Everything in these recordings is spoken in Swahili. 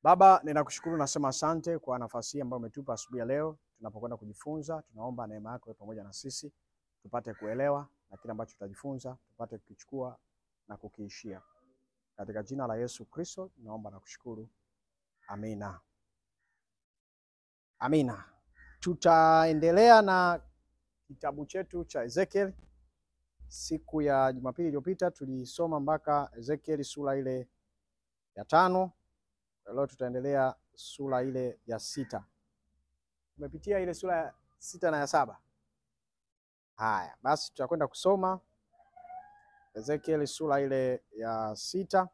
Baba, ninakushukuru nasema asante kwa nafasi hii ambayo umetupa asubuhi ya leo tunapokwenda kujifunza. Tunaomba neema yako iwe pamoja na sisi tupate kuelewa na kile ambacho tutajifunza tupate kukichukua na kukiishia. Katika jina la Yesu Kristo naomba na kushukuru. Amina. Amina. Tutaendelea na kitabu chetu cha Ezekiel. Siku ya Jumapili iliyopita tulisoma mpaka Ezekiel sura ile ya tano. Leo tutaendelea sura ile ya sita. Tumepitia ile sura ya sita na ya saba. Haya basi, tutakwenda kusoma Ezekiel sura ile ya sita.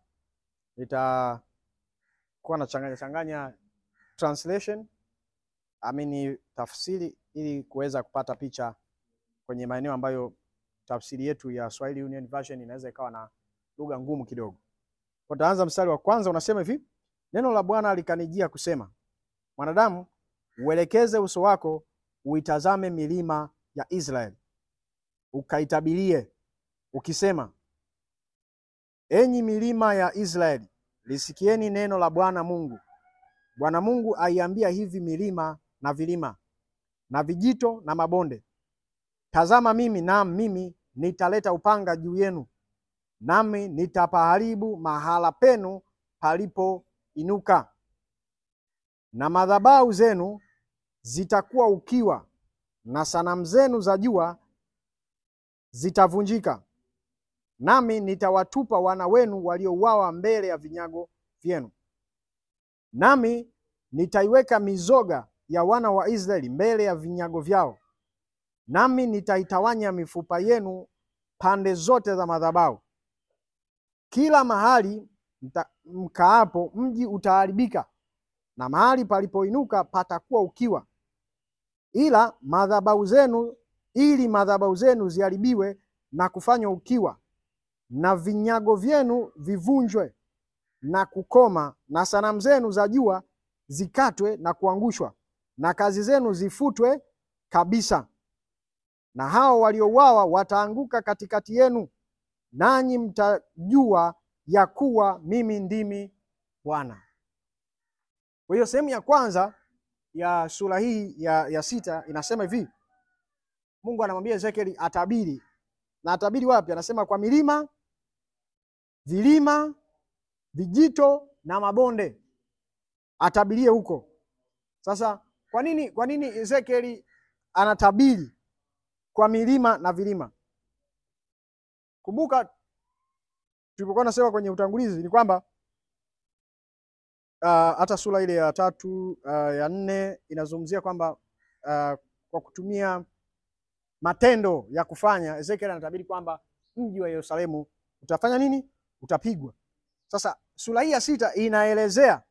Nitakuwa na changanya changanya translation amini tafsiri, ili kuweza kupata picha kwenye maeneo ambayo tafsiri yetu ya Swahili Union Version inaweza ikawa na lugha ngumu kidogo. Kwa taanza mstari wa kwanza unasema hivi: Neno la Bwana likanijia kusema, mwanadamu, uelekeze uso wako uitazame milima ya Israeli, ukaitabirie ukisema, enyi milima ya Israeli, lisikieni neno la Bwana Mungu. Bwana Mungu aiambia hivi milima na vilima na vijito na mabonde, tazama mimi, naam mimi nitaleta upanga juu yenu, nami nitapaharibu mahala penu palipo inuka na madhabahu zenu zitakuwa ukiwa, na sanamu zenu za jua zitavunjika, nami nitawatupa wana wenu waliouawa mbele ya vinyago vyenu, nami nitaiweka mizoga ya wana wa Israeli mbele ya vinyago vyao, nami nitaitawanya mifupa yenu pande zote za madhabahu. Kila mahali mkaapo mji utaharibika, na mahali palipoinuka patakuwa ukiwa, ila madhabahu zenu, ili madhabahu zenu ziharibiwe na kufanywa ukiwa, na vinyago vyenu vivunjwe na kukoma, na sanamu zenu za jua zikatwe na kuangushwa, na kazi zenu zifutwe kabisa, na hao waliouawa wataanguka katikati yenu, nanyi mtajua ya kuwa mimi ndimi Bwana. Kwa hiyo sehemu ya kwanza ya sura hii ya, ya sita inasema hivi, Mungu anamwambia Ezekieli atabiri, na atabiri wapi? Anasema kwa milima, vilima, vijito na mabonde, atabirie huko. Sasa kwa nini, kwa nini Ezekieli anatabiri kwa milima na vilima? Kumbuka tulipokuwa nasema kwenye utangulizi ni kwamba hata uh, sura ile ya tatu uh, ya nne inazungumzia kwamba uh, kwa kutumia matendo ya kufanya, Ezekiel anatabiri kwamba mji wa Yerusalemu utafanya nini? Utapigwa. Sasa sura hii ya sita inaelezea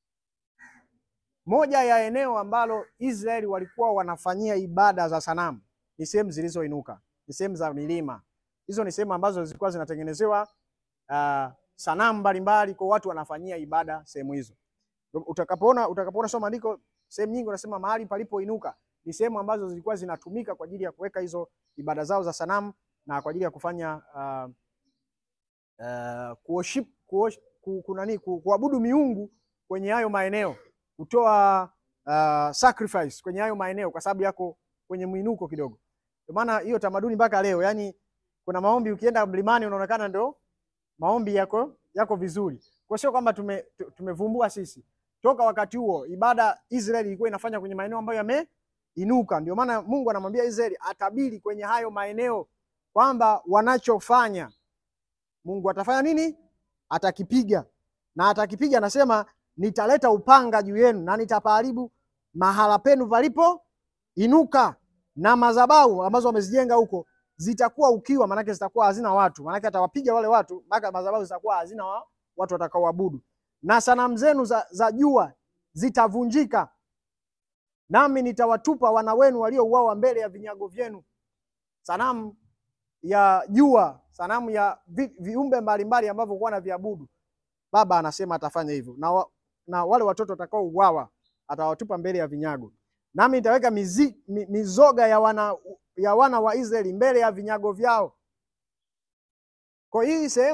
moja ya eneo ambalo Israeli walikuwa wanafanyia ibada za sanamu, ni sehemu zilizoinuka, ni sehemu za milima. Hizo ni sehemu ambazo zilikuwa zinatengenezewa Uh, sanamu mbalimbali kwa watu wanafanyia ibada sehemu hizo. Utakapoona utakapoona soma andiko sehemu nyingi unasema mahali palipoinuka ni sehemu ambazo zilikuwa zinatumika kwa ajili ya kuweka hizo ibada zao za sanamu na kwa ajili ya kufanya uh, uh, kuworship kunani kuabudu miungu kwenye hayo maeneo, kutoa uh, sacrifice kwenye hayo maeneo, kwa sababu yako kwenye mwinuko kidogo. Ndio maana hiyo tamaduni mpaka leo, yani kuna maombi ukienda mlimani unaonekana ndio maombi yako yako vizuri. Kwa sio kwamba tume, tumevumbua sisi. Toka wakati huo ibada Israeli ilikuwa inafanya kwenye maeneo ambayo yameinuka. Ndio maana Mungu anamwambia Israeli atabiri kwenye hayo maeneo kwamba wanachofanya Mungu atafanya nini? Atakipiga. Na atakipiga anasema nitaleta upanga juu yenu na nitapaharibu mahala penu palipo inuka na madhabahu ambazo wamezijenga huko zitakuwa ukiwa, maanake zitakuwa hazina watu, maanake atawapiga wale watu mpaka madhabahu zitakuwa hazina wa, watu watakaoabudu, na sanamu zenu za, za jua zitavunjika, nami nitawatupa wana wenu waliouawa mbele ya vinyago vyenu. Sanamu ya jua, sanamu ya vi, viumbe mbalimbali ambavyo kuwa na viabudu, Baba anasema atafanya hivyo, na, wa, na wale watoto watakaouawa atawatupa mbele ya vinyago, nami nitaweka mizi, mi, mizoga ya wana ya wana wa Israeli mbele ya vinyago vyao. Kwa hii sehemu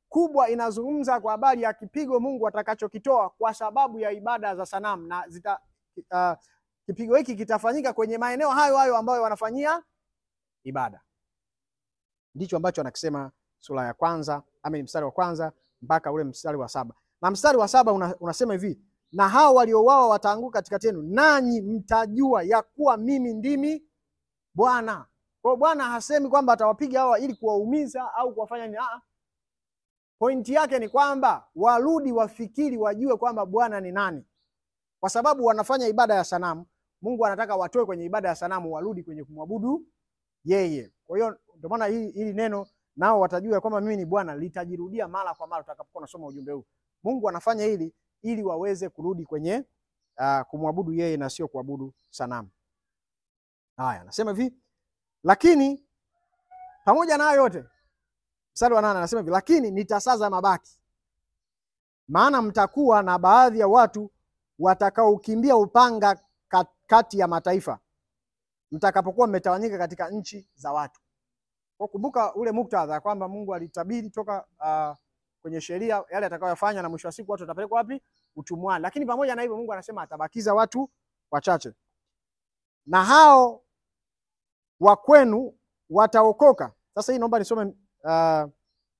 kubwa inazungumza kwa habari ya kipigo Mungu atakachokitoa kwa sababu ya ibada za sanamu na zita, uh, kipigo hiki kitafanyika kwenye maeneo hayo hayo ambayo wanafanyia ibada. Ndicho ambacho anakisema sura ya kwanza ama ni mstari wa kwanza mpaka ule mstari wa saba na mstari wa saba una, unasema hivi na hao waliouawa wataanguka katikati yenu, nanyi mtajua ya kuwa mimi ndimi Bwana. Kwa hiyo Bwana hasemi kwamba atawapiga hawa ili kuwaumiza au kuwafanya nini. Ah, pointi yake ni kwamba warudi, wafikiri, wajue kwamba Bwana ni nani, kwa sababu wanafanya ibada ya sanamu. Mungu anataka watoe kwenye ibada ya sanamu, warudi kwenye kumwabudu yeye. Kwa hiyo ndio maana hili, hili neno nao watajua kwamba mimi ni Bwana litajirudia mara kwa mara utakapokuwa unasoma ujumbe huu. Mungu anafanya hili ili waweze kurudi kwenye uh, kumwabudu yeye na sio kuabudu sanamu. Haya, anasema hivi, lakini pamoja na hayo yote, mstari wa nane anasema hivi, lakini nitasaza mabaki, maana mtakuwa na baadhi ya watu watakaokimbia upanga kati ya mataifa, mtakapokuwa mmetawanyika katika nchi za watu. Kwa kumbuka ule muktadha kwamba Mungu alitabiri toka uh, kwenye sheria yale atakayofanya, na mwisho wa siku watu watapelekwa wapi? Utumwani. Lakini pamoja na hivyo, Mungu anasema atabakiza watu wachache, na hao wa kwenu wataokoka. Sasa hii naomba nisome uh,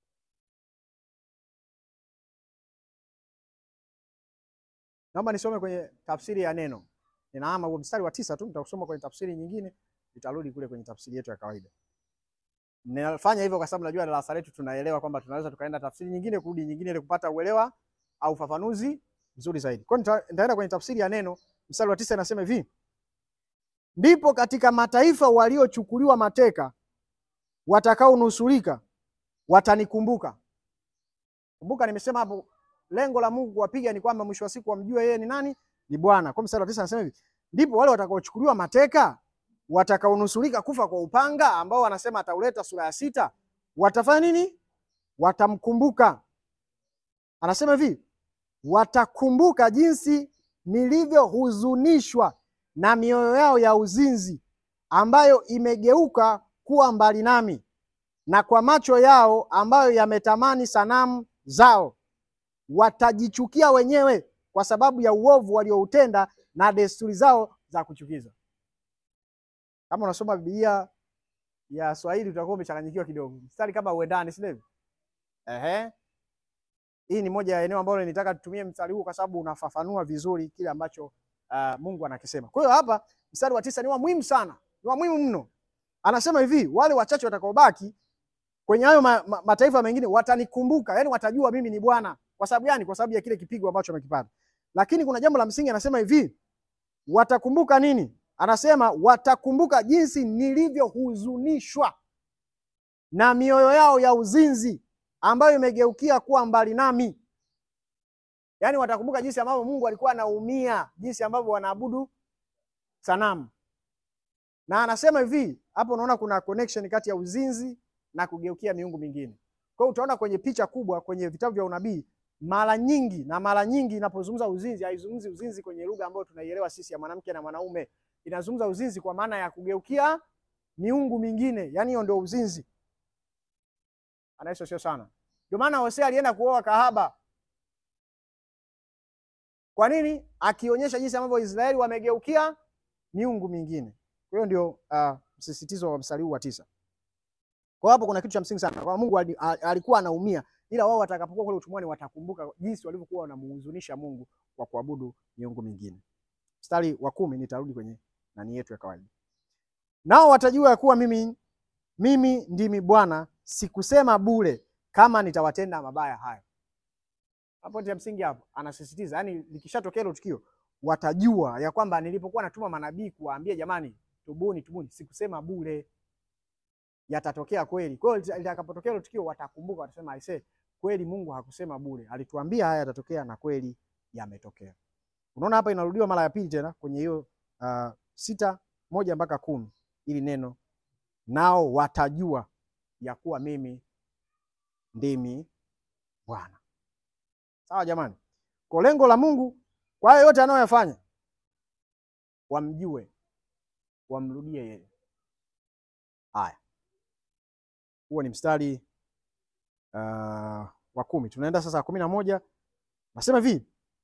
naomba nisome kwenye tafsiri ya neno. Ninaama huo mstari wa tisa tu, nitakusoma kwenye tafsiri nyingine, nitarudi kule kwenye tafsiri yetu ya kawaida. Ninafanya hivyo kwa sababu najua darasa letu tunaelewa kwamba tunaweza tukaenda tafsiri nyingine kurudi nyingine ili kupata uelewa au ufafanuzi mzuri zaidi. Kwa hiyo nitaenda kwenye tafsiri ya neno, mstari wa tisa inasema hivi: ndipo katika mataifa waliochukuliwa mateka watakaonusurika watanikumbuka. Kumbuka nimesema hapo, lengo la Mungu kuwapiga ni kwamba mwisho wa siku wamjue yeye ni nani, ni Bwana. Kwa mstari wa tisa anasema hivi, ndipo wale watakaochukuliwa mateka watakaonusurika kufa kwa upanga, ambao wanasema atauleta sura ya sita, watafanya nini? Watamkumbuka. Anasema hivi, watakumbuka jinsi nilivyohuzunishwa na mioyo yao ya uzinzi, ambayo imegeuka kuwa mbali nami, na kwa macho yao ambayo yametamani sanamu zao. Watajichukia wenyewe kwa sababu ya uovu walioutenda na desturi zao za kuchukiza. Kama unasoma Biblia ya Swahili utakuwa umechanganyikiwa kidogo, mstari kama uendani, si ndivyo? Ehe, hii ni moja ya eneo ambalo nitaka tutumie mstari huu kwa sababu unafafanua vizuri kile ambacho uh, Mungu anakisema. Kwa hiyo hapa mstari wa tisa ni wa muhimu sana, ni wa muhimu mno. Anasema hivi, wale wachache watakaobaki kwenye hayo ma, ma, mataifa mengine watanikumbuka, yani watajua mimi ni Bwana. Kwa sababu gani? Kwa sababu ya kile kipigo ambacho wamekipata. Lakini kuna jambo la msingi, anasema hivi, watakumbuka nini? Anasema watakumbuka jinsi nilivyohuzunishwa na mioyo yao ya uzinzi ambayo imegeukia kuwa mbali nami. Yaani watakumbuka jinsi ambavyo Mungu alikuwa anaumia, jinsi ambavyo wanaabudu sanamu. Na anasema hivi, hapo unaona kuna connection kati ya uzinzi na kugeukia miungu mingine. Kwa hiyo utaona kwenye picha kubwa kwenye vitabu vya unabii mara nyingi na mara nyingi inapozungumza uzinzi, haizungumzi uzinzi kwenye lugha ambayo tunaielewa sisi ya mwanamke na mwanaume. Inazungumza uzinzi kwa maana ya kugeukia miungu mingine, yaani hiyo ndio uzinzi. Anaiso sio sana. Ndio maana Hosea alienda kuoa kahaba. Kwa nini? Akionyesha jinsi ambavyo Israeli wamegeukia miungu mingine. Kwa hiyo ndio uh, msisitizo wa mstari huu wa tisa. Kwa hapo kuna kitu cha msingi sana. Kwa Mungu alikuwa anaumia, ila wao watakapokuwa kule utumwani watakumbuka jinsi walivyokuwa wanamuhuzunisha Mungu kwa kuabudu miungu mingine. Mstari wa kumi nitarudi kwenye nani yetu ya kawaida. Nao watajua ya kuwa mimi mimi ndimi Bwana, sikusema bure kama nitawatenda mabaya hayo. Hapo ndio msingi hapo. Anasisitiza, yani likishatokea hilo tukio watajua ya kwamba nilipokuwa natuma manabii kuwaambia jamani, tubuni tubuni, sikusema bure yatatokea kweli. Kwa hiyo litakapotokea hilo tukio watakumbuka, watasema aisee, kweli Mungu hakusema bure, alituambia haya yatatokea na kweli yametokea. Unaona hapa inarudiwa mara ya pili tena kwenye hiyo uh, sita moja mpaka kumi ili neno nao watajua ya kuwa mimi ndimi Bwana. Sawa jamani, kwa lengo la Mungu kwa hayo yote anayoyafanya, wamjue, wamrudie yeye. Haya, huo ni mstari uh, wa kumi. Tunaenda sasa kumi na moja. Nasema hivi,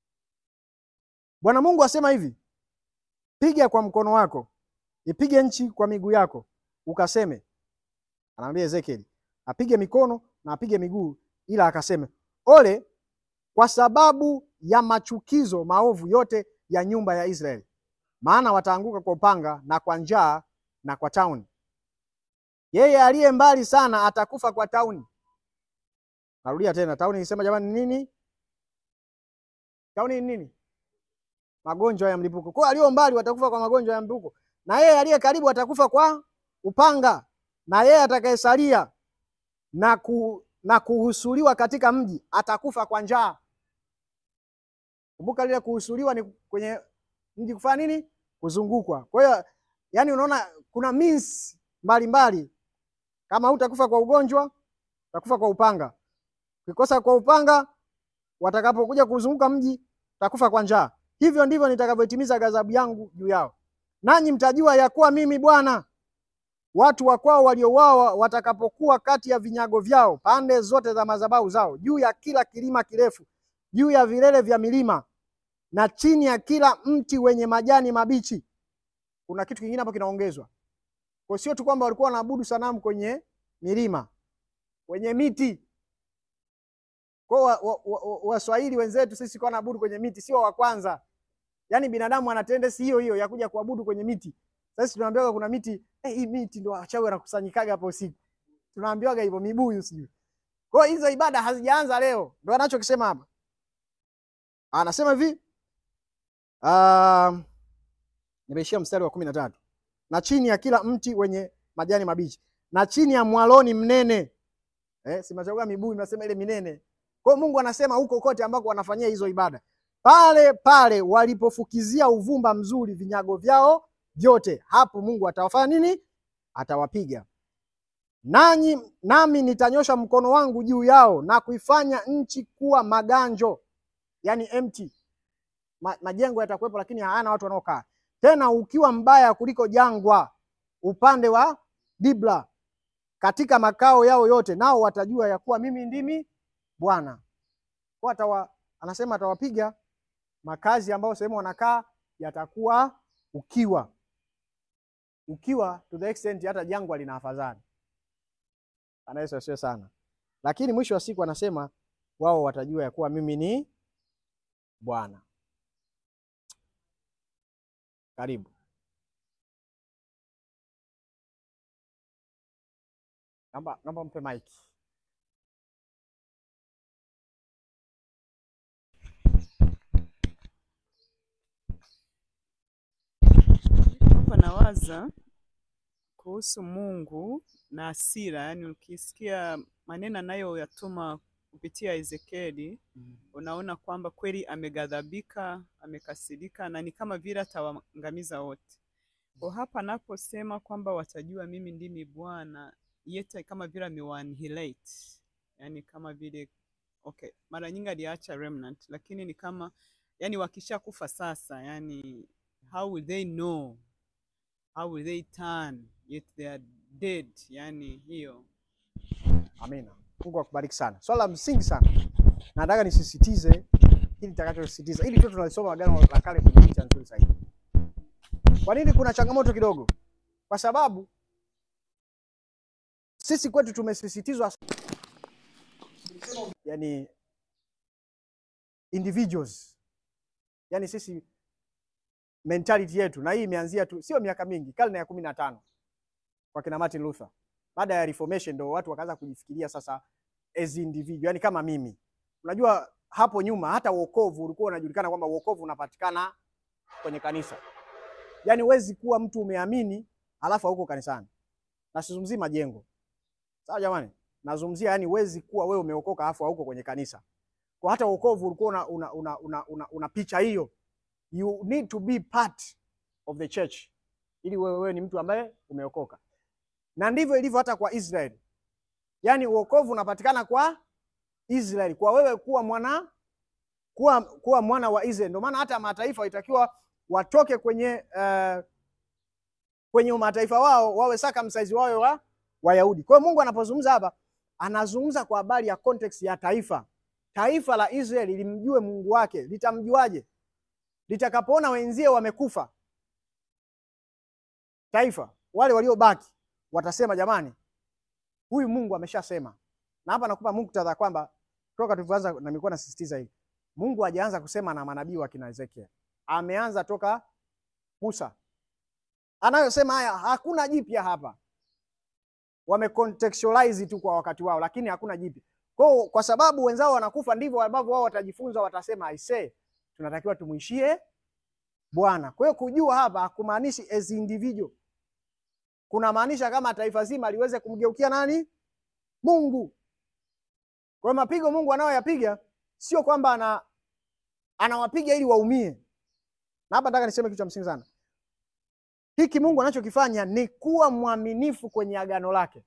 Bwana Mungu asema hivi, piga kwa mkono wako, ipige nchi kwa miguu yako, ukaseme. Anamwambia Ezekieli apige mikono na apige miguu, ila akaseme, ole kwa sababu ya machukizo maovu yote ya nyumba ya Israeli, maana wataanguka kwa upanga na kwa njaa na kwa tauni. Yeye aliye mbali sana atakufa kwa tauni. Narudia tena, tauni nisema jamani, nini? Tauni ni nini? Magonjwa ya mlipuko. Kwa aliyo mbali watakufa kwa magonjwa ya mlipuko, na yeye aliye karibu atakufa kwa upanga, na yeye atakayesalia na ku, na kuhusuliwa katika mji atakufa kwa njaa. Kumbuka lile kuhusuliwa ni kwenye mji kufanya nini? Kuzungukwa. Kwa hiyo yani, unaona kuna means mbalimbali. Kama hutakufa kwa ugonjwa, utakufa kwa upanga. Ukikosa kwa upanga, watakapokuja kuzunguka mji, utakufa kwa njaa. Hivyo ndivyo nitakavyotimiza ghadhabu yangu juu yao, nanyi mtajua ya kuwa mimi Bwana. Watu wa kwao waliouawa watakapokuwa kati ya vinyago vyao pande zote za madhabahu zao, juu ya kila kilima kirefu, juu ya vilele vya milima na chini ya kila mti wenye majani mabichi. Kuna kitu kingine hapo kinaongezwa, kwa sio tu kwamba walikuwa wanaabudu sanamu kwenye milima, kwenye miti. Kwa Waswahili wa, wa, wa wenzetu sisi kwa naabudu kwenye miti, sio wa kwanza. Yaani binadamu ana tendency hiyo hiyo ya kuja kuabudu kwenye miti. Sasa tunaambiwa kuna miti eh, hii miti ndio wachawi wanakusanyikaga hapo usiku. Tunaambiwaga hivyo mibuyu sijui. Kwa hiyo hizo ibada hazijaanza leo. Ndio anachokisema hapa. Anasema hivi uh, nimeishia mstari wa kumi na tatu. Na chini ya kila mti wenye majani mabichi na chini ya mwaloni mnene eh, simachagua mibuyu nasema ile minene. Kwa hiyo Mungu anasema huko kote ambako wanafanyia hizo ibada, pale pale walipofukizia uvumba mzuri vinyago vyao vyote, hapo Mungu atawafanya nini? Atawapiga. Nanyi nami nitanyosha mkono wangu juu yao na kuifanya nchi kuwa maganjo, yani empty. Ma, majengo yatakuwepo lakini hayana watu wanaokaa tena, ukiwa mbaya kuliko jangwa upande wa Dibla katika makao yao yote, nao watajua ya kuwa mimi ndimi Bwana. Kwa atawa, anasema atawapiga makazi ambayo sehemu wanakaa yatakuwa ukiwa ukiwa to the extent hata jangwa lina afadhali. Bwana Yesu asifiwe sana. Lakini mwisho wa siku anasema wao watajua ya kuwa mimi ni Bwana. Karibu. Naomba naomba mpe mic. Hapa nawaza kuhusu Mungu na hasira, yaani ukisikia maneno anayoyatuma kupitia Ezekieli unaona kwamba kweli ameghadhabika, amekasirika na ni kama vile atawaangamiza wote. Kwa hapa anaposema kwamba watajua mimi ndimi Bwana, yete kama vile amewaannihilate, yaani kama vile okay, mara nyingi aliacha remnant, lakini ni kama yani wakishakufa sasa, yani how will they know how will they turn yet they are dead, yani hiyo Amina. Mungu akubariki sana. Swala la msingi sana. Nataka nisisitize hili nitakachosisitiza. Hili tu tunalisoma Agano la Kale kwenye picha nzuri zaidi. Kwa nini kuna changamoto kidogo? Kwa sababu sisi kwetu tumesisitizwa yani individuals. Yani sisi mentality yetu na hii imeanzia tu sio miaka mingi, karne ya kumi na tano kwa kina Martin Luther. Baada ya Reformation ndo watu wakaanza kujifikiria sasa as individual, yani kama mimi. Unajua hapo nyuma hata wokovu ulikuwa unajulikana kwamba wokovu unapatikana kwenye kanisa. Yaani huwezi kuwa mtu umeamini alafu hauko kanisani. Na sizungumzii majengo. Sawa jamani? Nazungumzia yani huwezi kuwa wewe umeokoka alafu hauko kwenye kanisa. Kwa hata wokovu ulikuwa una, una, una, una, una, una picha hiyo. You need to be part of the church ili wewe, wewe ni mtu ambaye umeokoka. Na ndivyo ilivyo hata kwa Israeli. Yaani uokovu unapatikana kwa Israeli, kwa wewe kuwa mwana kuwa, kuwa mwana wa Israeli. Ndio maana hata mataifa walitakiwa watoke kwenye uh, kwenye mataifa wao wawe circumcised wawe wa Wayahudi. Kwa hiyo Mungu anapozungumza hapa anazungumza kwa habari ya context ya taifa. Taifa la Israeli limjue Mungu wake, litamjuaje? Litakapoona wenzie wamekufa, taifa wale waliobaki watasema jamani, huyu Mungu ameshasema. Na hapa nakupa muktadha kwamba toka tulivyoanza, na nilikuwa nasisitiza hivi, Mungu hajaanza kusema na manabii wa kina Ezekiel, ameanza toka Musa. Anayosema haya hakuna jipya hapa, wamecontextualize tu kwa wakati wao, lakini hakuna jipya. Kwa kwa sababu wenzao wanakufa, ndivyo ambavyo wao watajifunza, watasema aisee, tunatakiwa tumwishie Bwana. Kwa hiyo kujua hapa hakumaanishi as individual, kuna maanisha kama taifa zima liweze kumgeukia nani? Mungu. Kwa hiyo mapigo Mungu anayoyapiga sio kwamba ana anawapiga ili waumie. Na hapa nataka niseme kitu cha msingi sana. Hiki Mungu anachokifanya ni kuwa mwaminifu kwenye agano lake,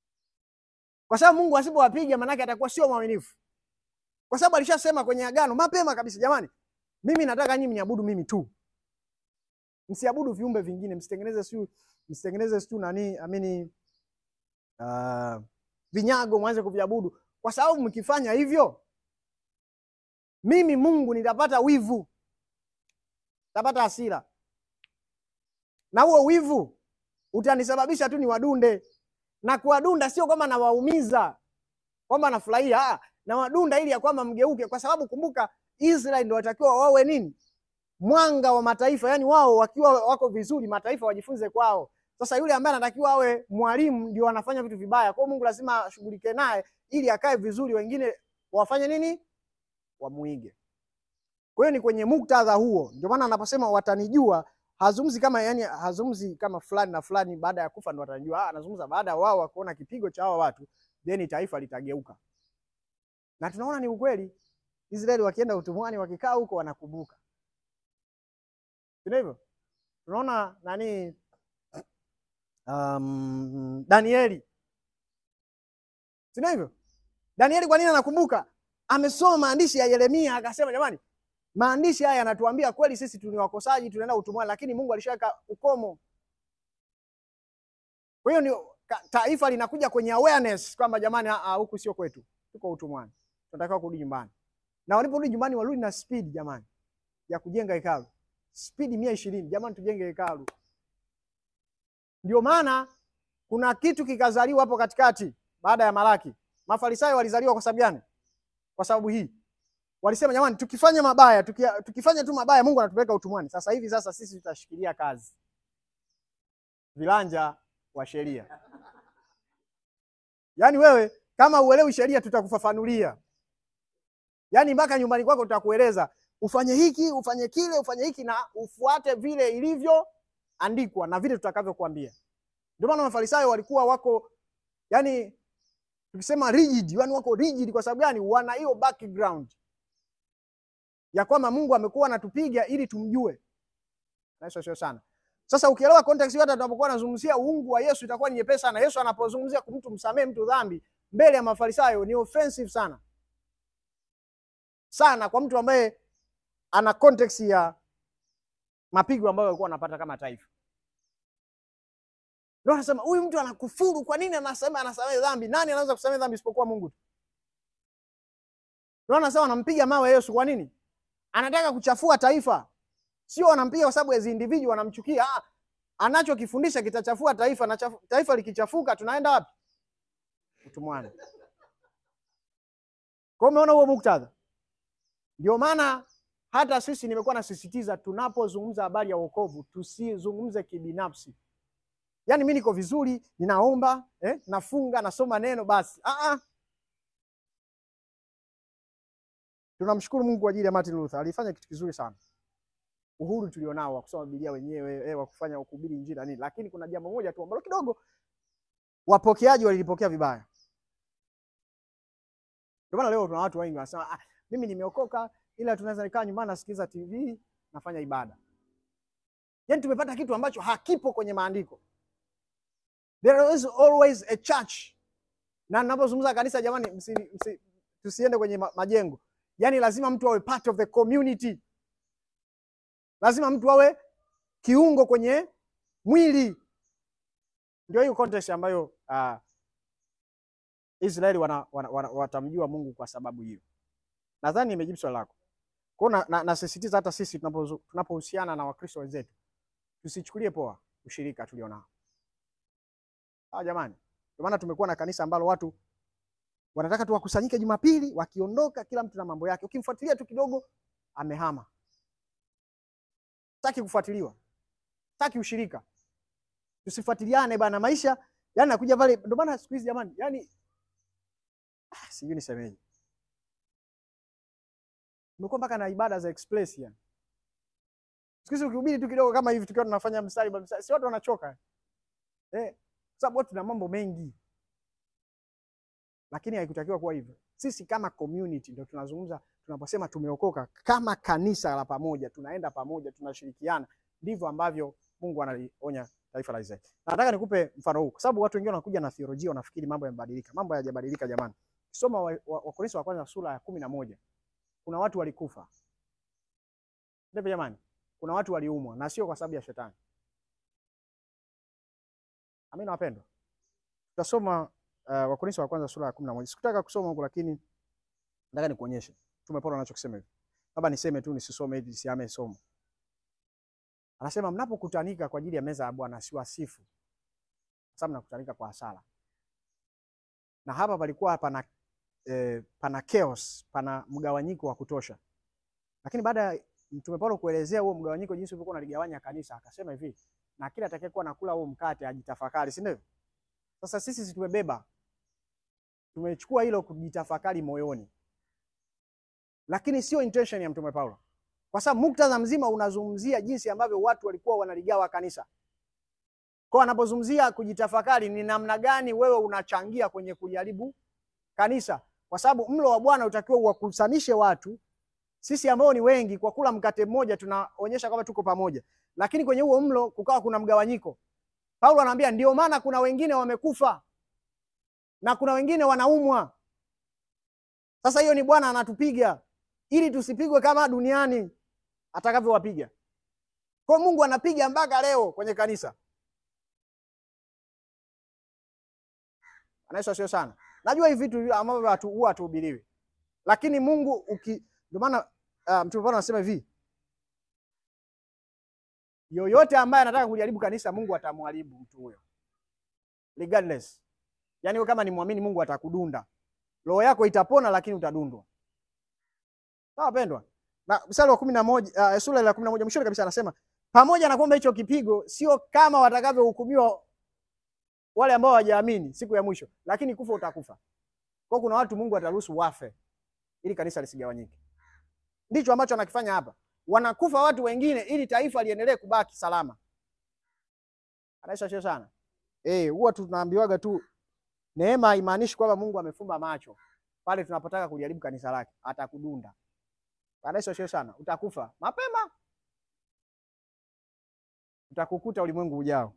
kwa sababu Mungu asipowapiga manake atakuwa sio mwaminifu, kwa sababu alishasema kwenye agano mapema kabisa, jamani, mimi nataka nyinyi mniabudu mimi tu, msiabudu viumbe vingine, msitengeneze siu msitengeneze siu nani amini, uh, vinyago mwanze kuviabudu, kwa sababu mkifanya hivyo mimi Mungu nitapata wivu, nitapata hasira na huo wivu utanisababisha tu ni wadunde, na kuwadunda sio kwamba nawaumiza, kwamba nafurahia, na wadunda ili ya kwamba mgeuke, kwa sababu kumbuka, Israeli ndio watakiwa wawe nini? Mwanga wa mataifa, yani wao wakiwa wako vizuri, mataifa wajifunze kwao. Sasa yule ambaye anatakiwa awe mwalimu ndio anafanya vitu vibaya, kwa hiyo Mungu lazima ashughulike naye ili akae vizuri, wengine wafanye nini? Wamuige. Kwa hiyo ni kwenye muktadha huo, ndio maana anaposema watanijua hazungumzi kama yani, hazungumzi kama fulani na fulani baada ya kufa ndo watajua. Anazungumza baada ya wao kuona kipigo cha hao watu, then taifa litageuka. Na tunaona ni ukweli, Israeli wakienda utumwani, wakikaa huko wanakumbuka, sio hivyo? Tunaona nani, um, Danieli, sio hivyo? Danieli kwa nini anakumbuka? Amesoma maandishi ya Yeremia akasema, jamani maandishi haya yanatuambia kweli sisi tu ni wakosaji, tunaenda utumwani, lakini Mungu alishaweka ukomo. Kwa hiyo ni taifa linakuja kwenye awareness kwamba jamani, huku sio kwetu, tuko utumwani, tunatakiwa kurudi nyumbani. Na waliporudi nyumbani, warudi na speed jamani, ya kujenga hekalu, speed mia ishirini. Jamani, tujenge hekalu. Ndio maana kuna kitu kikazaliwa hapo katikati baada ya Malaki. Mafarisayo walizaliwa kwa sababu gani? Kwa sababu hii walisema jamani, tukifanya mabaya tukia, tukifanya tu mabaya Mungu anatupeleka utumwani. Sasa hivi sasa sisi tutashikilia kazi vilanja wa sheria. Yaani wewe kama uelewi sheria, tutakufafanulia yaani mpaka nyumbani kwako tutakueleza ufanye hiki ufanye kile ufanye hiki na ufuate vile ilivyoandikwa na vile tutakavyokuambia. Ndio maana Mafarisayo walikuwa wako yani, tukisema rigid, yani wako rigid. Kwa sababu gani? Wana hiyo background ya kwamba Mungu amekuwa anatupiga ili tumjue. Naisho sio sana. Sasa ukielewa context yote, tunapokuwa tunazungumzia uungu wa Yesu itakuwa ni nyepesi sana. Yesu anapozungumzia mtu msamee mtu dhambi mbele ya Mafarisayo ni offensive sana sana kwa mtu ambaye ana context ya mapigo ambayo walikuwa wanapata kama taifa. Ndio anasema huyu mtu anakufuru, kwa nini anasema anasamehe dhambi? Nani anaweza kusamehe dhambi isipokuwa Mungu tu? Ndio anasema anampiga mawe Yesu, kwa nini? Anataka kuchafua taifa. Sio anampiga kwa sababu as individual anamchukia. Ah, anachokifundisha kitachafua taifa na chafu, taifa likichafuka tunaenda wapi? Utumwani. Kwa umeona huo muktadha? Ndio maana hata sisi nimekuwa nasisitiza tunapozungumza habari ya wokovu tusizungumze kibinafsi. Yaani mimi niko vizuri, ninaomba, eh, nafunga, nasoma neno basi. Ah ah. Tunamshukuru Mungu kwa ajili ya Martin Luther. Alifanya kitu kizuri sana. Uhuru tulionao wa kusoma Biblia wenyewe, eh, wa kufanya kuhubiri Injili na nini. Lakini kuna jambo moja tu ambalo kidogo wapokeaji walilipokea vibaya. Ndio maana leo tuna watu wengi wanasema ah, mimi nimeokoka ila tunaweza nikaa nyumbani nasikiliza TV nafanya ibada. Yaani tumepata kitu ambacho hakipo kwenye maandiko. There is always a church. Na ninapozungumza kanisa jamani, msi, msi, tusiende kwenye majengo. Yaani lazima mtu awe part of the community. Lazima mtu awe kiungo kwenye mwili. Ndio hiyo context ambayo uh, Israeli wana, wana, wana, watamjua Mungu kwa sababu hiyo. Nadhani nimejibu swali lako. Kwa hiyo na- na- nasisitiza hata sisi tunapozu- tunapohusiana na Wakristo wenzetu tusichukulie poa ushirika tulionao. Ah, jamani. Ndio maana tumekuwa na kanisa ambalo watu wanataka tu wakusanyike Jumapili, wakiondoka kila mtu na mambo yake. Ukimfuatilia tu kidogo amehama. Sitaki kufuatiliwa. Sitaki ushirika. Tusifuatiliane bana maisha. Yaani nakuja pale ndio maana siku hizi jamani, yani ah, sijui nisemeje. Umekuwa mpaka na ibada za express yani. Siku hizi ukihubiri tu kidogo kama hivi tukiwa tunafanya mstari ba mstari, si watu wanachoka. Eh, kwa sababu watu tuna mambo mengi. Lakini haikutakiwa kuwa hivyo. Sisi kama community ndio tunazungumza tunaposema tumeokoka kama kanisa la pamoja, tunaenda pamoja, tunashirikiana. Ndivyo ambavyo Mungu analionya taifa la Israeli. Na nataka nikupe mfano huu kwa sababu watu wengine wanakuja na theolojia wanafikiri mambo yamebadilika. Mambo hayajabadilika jamani. Soma Wakorintho wa, wa Wakorintho wa kwanza sura ya kumi na moja. Kuna watu walikufa. Ndivyo jamani. Kuna watu waliumwa na sio kwa sababu ya shetani. Amina wapendwa. Tutasoma uh, Wakorintho wa kwanza sura ya kumi na moja. Sikutaka kusoma huko lakini nataka nikuonyeshe. Mtume Paulo anachokisema hivi. Labda niseme tu nisisome ili nisiame somo. Anasema mnapokutanika kwa ajili ya meza ya Bwana siwasifu. Kwa sababu mnakutanika kwa hasara. Na hapa palikuwa pana eh, pana chaos, pana mgawanyiko wa kutosha. Lakini baada ya Mtume Paulo kuelezea huo mgawanyiko jinsi ulivyokuwa unaligawanya kanisa, akasema hivi, na kila atakayekuwa nakula huo mkate ajitafakari, si ndivyo? Sasa sisi si tumebeba, tumechukua hilo kujitafakari moyoni, lakini sio intention ya Mtume Paulo, kwa sababu muktadha mzima unazungumzia jinsi ambavyo watu walikuwa wanaligawa kanisa. Kwa anapozungumzia kujitafakari, ni namna gani wewe unachangia kwenye kuliharibu kanisa, kwa sababu mlo wa Bwana utakiwa uwakusanishe watu sisi ambao ni wengi kwa kula mkate mmoja tunaonyesha kwamba tuko pamoja, lakini kwenye huo mlo kukawa kuna mgawanyiko. Paulo anaambia ndio maana kuna wengine wamekufa na kuna wengine wanaumwa. Sasa hiyo ni Bwana anatupiga ili tusipigwe kama duniani atakavyowapiga. Kwa Mungu anapiga mpaka leo kwenye kanisa. Anaisha sio sana. Najua hivi vitu ambavyo watu huwa hatuhubiriwi. Lakini Mungu uki ndio maana uh, Mtume Paulo anasema hivi, yoyote ambaye anataka kujaribu kanisa, Mungu atamharibu mtu huyo regardless. Yaani wewe kama ni muamini, Mungu atakudunda, roho yako itapona, lakini utadundwa. Sawa pendwa, na mstari wa kumi na moja uh, sura ya kumi na moja mwishoni kabisa anasema pamoja na kwamba hicho kipigo sio kama watakavyohukumiwa wale ambao hawajaamini siku ya mwisho, lakini kufa utakufa. Kwa kuna watu Mungu ataruhusu wafe ili kanisa lisigawanyike. Ndicho ambacho anakifanya hapa. Wanakufa watu wengine ili taifa liendelee kubaki salama. Anaisha sio sana. Eh, huwa tunaambiwaga tu neema haimaanishi kwamba Mungu amefumba macho. Pale tunapotaka kuliharibu kanisa lake, atakudunda. Anaisha sio sana. Utakufa mapema. Utakukuta ulimwengu ujao.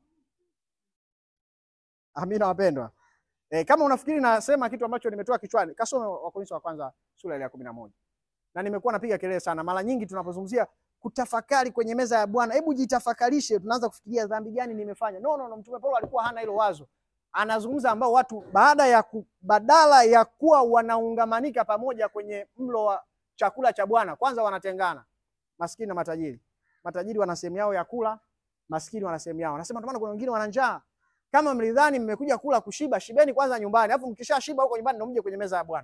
Amina wapendwa. E, kama unafikiri nasema kitu ambacho nimetoa kichwani, kasome Wakorintho wa kwanza sura ya kumi na moja. Na nimekuwa napiga kelele sana mara nyingi tunapozungumzia kutafakari kwenye meza ya Bwana. Hebu jitafakarishe, tunaanza kufikiria dhambi gani nimefanya. No, no, no, Mtume Paulo alikuwa hana hilo wazo. Anazungumza ambao watu baada ya ku, badala ya kuwa wanaungamanika pamoja kwenye mlo wa chakula cha Bwana, kwanza wanatengana. Maskini na matajiri. Matajiri wana sehemu yao ya kula, maskini wana sehemu yao. Anasema ndio maana kuna wengine wana njaa. Kama mlidhani mmekuja kula kushiba, shibeni kwanza nyumbani, alafu mkishashiba huko nyumbani ndio mje kwenye meza ya Bwana.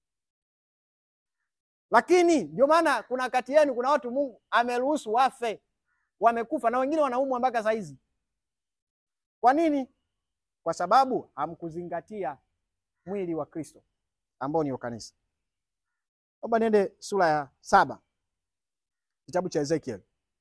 Lakini ndio maana kuna kati yenu kuna watu Mungu ameruhusu wafe, wamekufa na wengine wanaumwa mpaka saa hizi. Kwa nini? Kwa sababu hamkuzingatia mwili wa Kristo ambao ni kanisa. Naomba niende sura ya saba kitabu cha Ezekiel.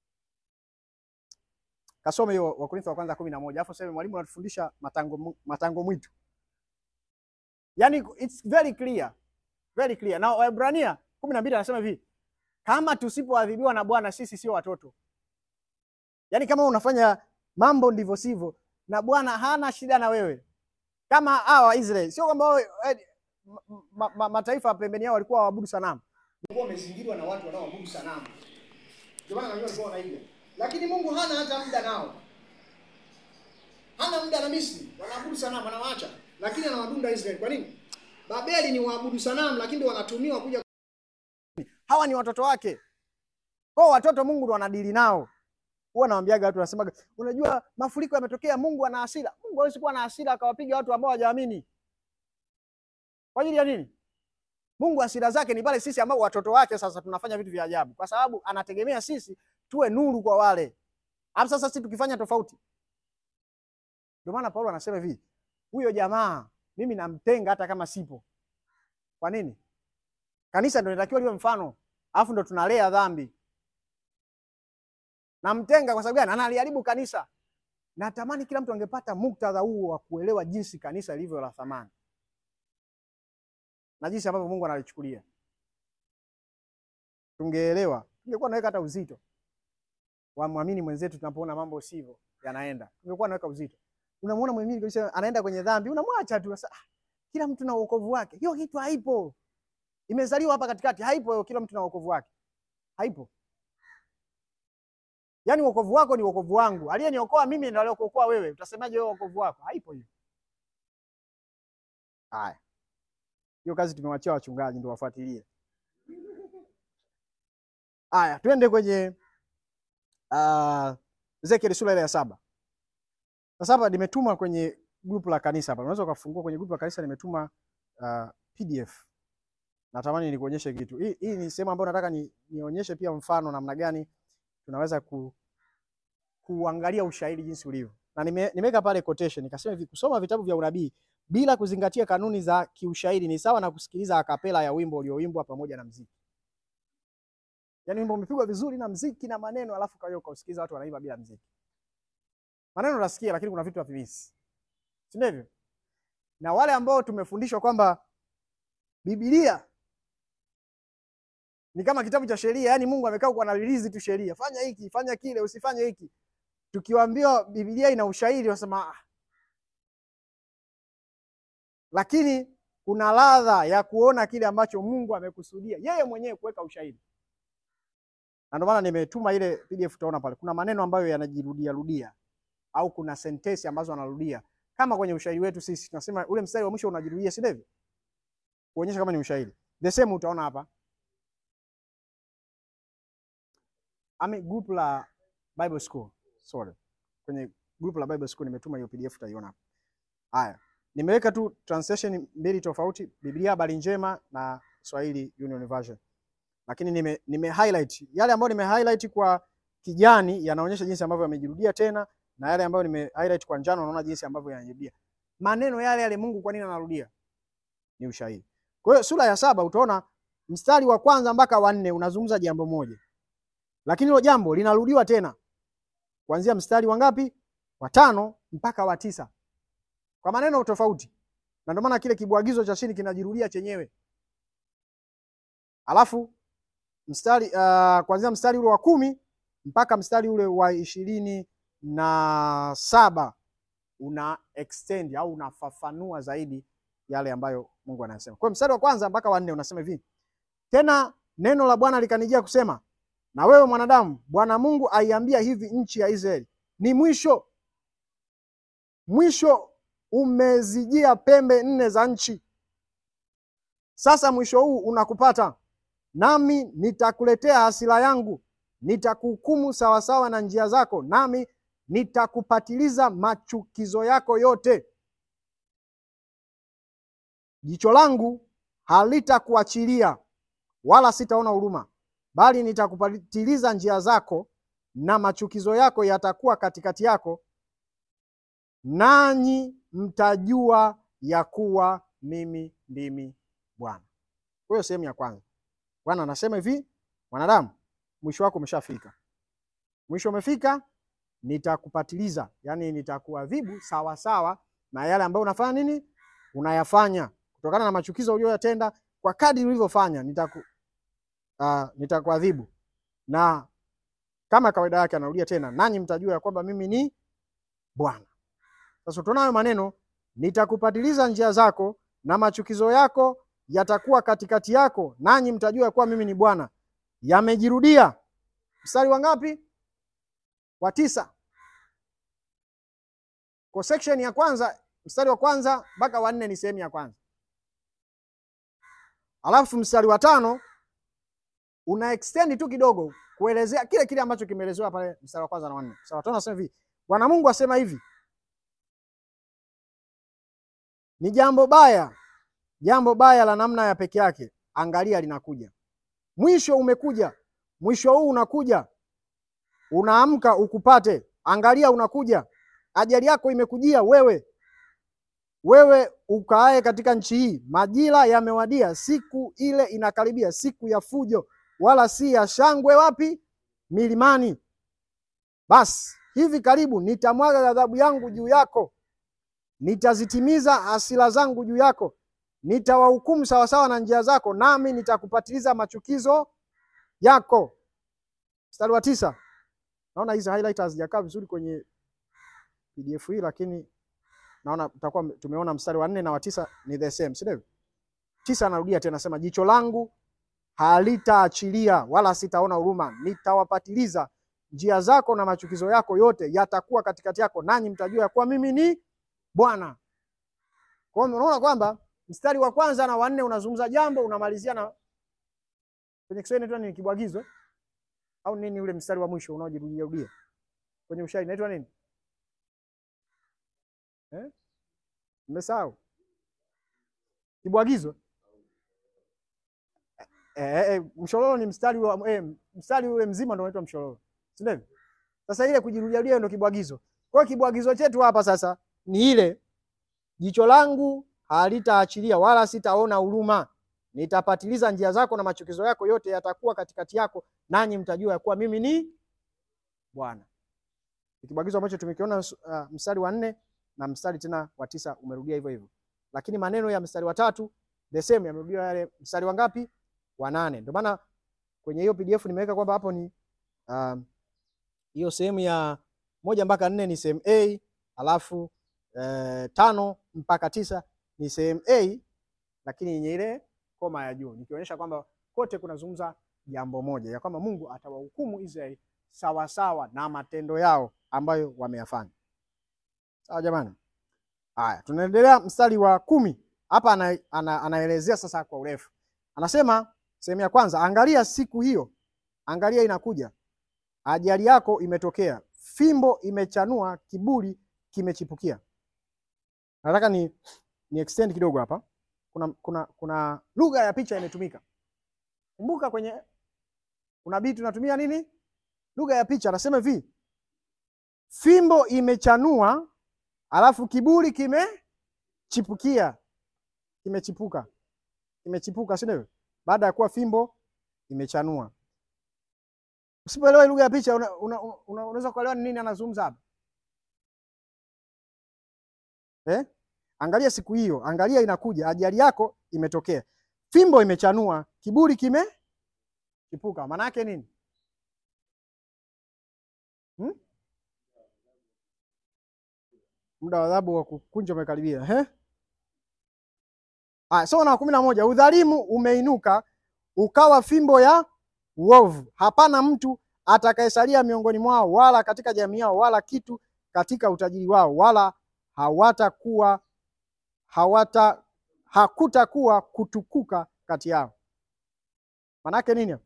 Kasome hiyo Wakorintho wa kwanza kumi na moja alafu sema mwalimu anatufundisha matango, matango mwitu. Yaani it's very clear. Very clear. Na Waebrania kumi na mbili anasema hivi, kama tusipoadhibiwa na Bwana sisi sio watoto. Yaani kama unafanya mambo ndivyo sivyo, na Bwana hana shida na wewe. Kama hawa Israeli, sio kwamba wewe ma, ma, mataifa pembeni yao walikuwa waabudu sanamu. Walikuwa wamezingirwa na watu wanaoabudu sanamu. Ndio maana walikuwa wanaiga. Lakini Mungu hana hata muda nao. Hana muda na Misri, wanaabudu sanamu, anawaacha. Lakini anawadunda Israeli. Kwa nini? Babeli ni waabudu sanamu, lakini ndio wanatumiwa kuja. Hawa ni watoto wake, kwa watoto Mungu ndo anadili nao. Huwa nawaambiaga watu, nasemaga, unajua mafuriko yametokea, Mungu ana hasira. Mungu hawezi kuwa na hasira akawapiga watu ambao hawajaamini. Kwa ajili ya nini? Mungu hasira zake ni pale sisi ambao watoto wake sasa tunafanya vitu vya ajabu, kwa sababu anategemea sisi tuwe nuru kwa wale. Hapo sasa sisi tukifanya tofauti. Ndio maana Paulo anasema hivi, huyo jamaa mimi namtenga hata kama sipo. Kwa nini? Kanisa ndio linatakiwa liwe mfano, alafu ndo tunalea dhambi. Namtenga kwa sababu gani? Analiharibu kanisa. Natamani kila mtu angepata muktadha huo wa kuelewa jinsi kanisa lilivyo la thamani na jinsi ambavyo Mungu analichukulia. Tungeelewa, tungekuwa naweka hata uzito wa mwamini mwenzetu tunapoona mambo sivyo yanaenda, tungekuwa naweka uzito. Unamuona mwamini kabisa anaenda kwenye dhambi, unamwacha tu. Sasa ah, kila mtu na wokovu wake. Hiyo kitu haipo, imezaliwa hapa katikati, haipo. Kila mtu na wokovu wake, haipo. Yaani wokovu wako ni wokovu wangu, aliyeniokoa mimi ndio aliyokuokoa wewe. Utasemaje wewe wokovu wako? Haipo hiyo. Haya, hiyo kazi tumewachia wachungaji ndio wafuatilie. Haya, twende kwenye uh, Ezekiel sura ile ya saba. Sasa hapa nimetuma kwenye grupu la kanisa hapa. Unaweza ukafungua kwenye grupu la kanisa nimetuma uh, PDF. Natamani nikuonyeshe kitu. Hii, hii ni sehemu ambayo nataka ni, nionyeshe pia mfano namna gani tunaweza ku, kuangalia ushahidi jinsi ulivyo. Na nime, nimeweka pale quotation nikasema hivi kusoma vitabu vya unabii bila kuzingatia kanuni za kiushahidi ni sawa na kusikiliza akapela ya wimbo ulioimbwa pamoja na mziki. Yaani wimbo umepigwa vizuri na mziki na maneno alafu kwa hiyo ukausikiza watu wanaimba bila mziki. Maneno unasikia lakini kuna vitu havimisi. Si ndivyo? Na wale ambao tumefundishwa kwamba Biblia ni kama kitabu cha sheria, yaani Mungu amekaa kwa analilizi tu sheria. Fanya hiki, fanya kile, usifanye hiki. Tukiwaambia Biblia ina ushahidi wasema ah. Lakini kuna ladha ya kuona kile ambacho Mungu amekusudia yeye mwenyewe kuweka ushahidi. Na ndio maana nimetuma ile PDF, utaona pale kuna maneno ambayo yanajirudia rudia au kuna sentensi ambazo anarudia kama kwenye ushahidi wetu sisi tunasema ule mstari wa mwisho unajirudia, si ndivyo? Kuonyesha kama ni ushahidi. The same utaona hapa. Ami group la Bible School. Sorry. Kwenye group la Bible School nimetuma hiyo PDF utaiona hapa. Haya. Nimeweka tu translation mbili tofauti, Biblia habari njema na Swahili Union Version. Lakini nime, nime highlight yale ambayo nime highlight kwa kijani yanaonyesha jinsi ambavyo yamejirudia tena na yale ambayo nime highlight kwa njano unaona jinsi ambavyo yanajirudia. Maneno yale yale Mungu kwa nini anarudia? Ni ushahidi. Kwa hiyo sura ya saba utaona mstari wa kwanza mpaka wa nne unazungumza jambo moja. Lakini hilo jambo linarudiwa tena. Kuanzia mstari wa ngapi? Wa tano mpaka wa tisa. Kwa maneno tofauti. Na ndio maana kile kibwagizo cha chini kinajirudia chenyewe. Alafu mstari uh, kuanzia mstari ule wa kumi mpaka mstari ule wa ishirini na saba una extend au unafafanua zaidi yale ambayo Mungu anasema. Kwa mstari wa kwanza mpaka wa nne unasema hivi: tena neno la Bwana likanijia kusema, na wewe mwanadamu, Bwana Mungu aiambia hivi nchi ya Israeli, ni mwisho, mwisho umezijia pembe nne za nchi. Sasa mwisho huu unakupata, nami nitakuletea hasira yangu, nitakuhukumu sawasawa na njia zako, nami nitakupatiliza machukizo yako yote. Jicho langu halitakuachilia wala sitaona huruma, bali nitakupatiliza njia zako, na machukizo yako yatakuwa katikati yako, nanyi mtajua ya kuwa mimi ndimi Bwana. Kwa hiyo sehemu ya kwanza, Bwana anasema hivi, mwanadamu, mwisho wako umeshafika. Mwisho umefika, nitakupatiliza, yaani nitakuadhibu sawa sawa na yale ambayo unafanya nini, unayafanya kutokana na machukizo uliyoyatenda, kwa kadri ulivyofanya nitaku uh, nitakuadhibu. Na kama kawaida yake anarudia tena, nanyi mtajua ya kwamba mimi ni Bwana. Sasa tunaona hayo maneno, nitakupatiliza njia zako na machukizo yako yatakuwa katikati yako, nanyi mtajua ya kuwa mimi ni Bwana. Yamejirudia. Mstari wa ngapi? Wa tisa. Kwa section ya kwanza, mstari wa kwanza mpaka wa nne ni sehemu ya kwanza. Alafu mstari wa tano una extend tu kidogo kuelezea kile kile ambacho kimeelezewa pale mstari wa kwanza na wanne. Mstari wa tano anasema hivi, Bwana Mungu asema hivi, ni jambo baya, jambo baya la namna ya peke yake, angalia linakuja. Mwisho umekuja, mwisho huu unakuja, unaamka ukupate, angalia unakuja. Ajali yako imekujia wewe, wewe ukaaye katika nchi hii. Majira yamewadia, siku ile inakaribia, siku ya fujo, wala si ya shangwe. Wapi? Milimani. Basi hivi karibu nitamwaga ghadhabu yangu juu yako, nitazitimiza hasira zangu juu yako, nitawahukumu sawasawa na njia zako, nami nitakupatiliza machukizo yako. Mstari wa tisa. Naona hizi highlight hazijakaa vizuri kwenye PDF hii, lakini naona tutakuwa tumeona mstari wa nne na wa tisa ni the same, si ndivyo? Tisa anarudia tena, sema jicho langu halitaachilia wala sitaona huruma, nitawapatiliza njia zako na machukizo yako yote yatakuwa katikati yako, nanyi mtajua ya kuwa mimi ni Bwana. Kwa hiyo unaona kwamba mstari wa kwanza na wa nne unazungumza jambo, unamalizia na kwenye Kiswahili inaitwa nini? Kibwagizo au nini? Ule mstari wa mwisho unaojirudia rudia kwenye ushairi inaitwa nini? Eh? Mmesahau? Kibwagizo. Eh, eh, mshororo ni mstari wa eh, mstari ule mzima ndio unaitwa mshororo. Si ndivyo? Sasa ile kujirudia rudia ndio kibwagizo. Kwa hiyo kibwagizo chetu hapa sasa ni ile jicho langu halitaachilia wala sitaona huruma, nitapatiliza njia zako na machukizo yako yote yatakuwa katikati yako, nanyi mtajua ya kuwa mimi ni Bwana. Ni kibwagizo ambacho tumekiona uh, mstari wa nne na mstari tena wa tisa umerudia hivyo hivyo, lakini maneno ya mstari wa tatu the same yamerudia yale mstari wa ngapi? Wa nane. Ndio maana kwenye hiyo PDF nimeweka kwamba hapo ni hiyo um, sehemu ya moja mpaka nne ni sehemu A, alafu eh, tano mpaka tisa ni sehemu A, lakini yenye ile koma ya juu, nikionyesha kwamba kote kunazungumza jambo moja ya kwamba Mungu atawahukumu Israeli sawa sawa na matendo yao ambayo wameyafanya. Sawa jamani. Haya, tunaendelea mstari wa kumi hapa ana, ana, anaelezea sasa kwa urefu. Anasema sehemu ya kwanza, angalia siku hiyo, angalia inakuja, ajali yako imetokea, fimbo imechanua, kiburi kimechipukia. Nataka ni, ni extend kidogo hapa. Kuna, kuna, kuna lugha ya picha imetumika. Kumbuka kwenye unabii tunatumia nini? Lugha ya picha. Anasema hivi, fimbo imechanua alafu kiburi kimechipukia, kimechipuka, kimechipuka, si ndio? Baada ya kuwa fimbo imechanua. Usipoelewa lugha ya picha unaweza una, una, una kuelewa ni nini anazungumza hapa eh? Angalia siku hiyo, angalia inakuja, ajali yako imetokea, fimbo imechanua, kiburi kimechipuka. Maana yake nini hmm? Muda wa adhabu wa kukunja umekaribia eh? Ah, so na kumi na moja, udhalimu umeinuka ukawa fimbo ya uovu, hapana mtu atakayesalia miongoni mwao, wala katika jamii yao, wala kitu katika utajiri wao, wala hawatakuwa hawata hakutakuwa kutukuka kati yao. Manake nini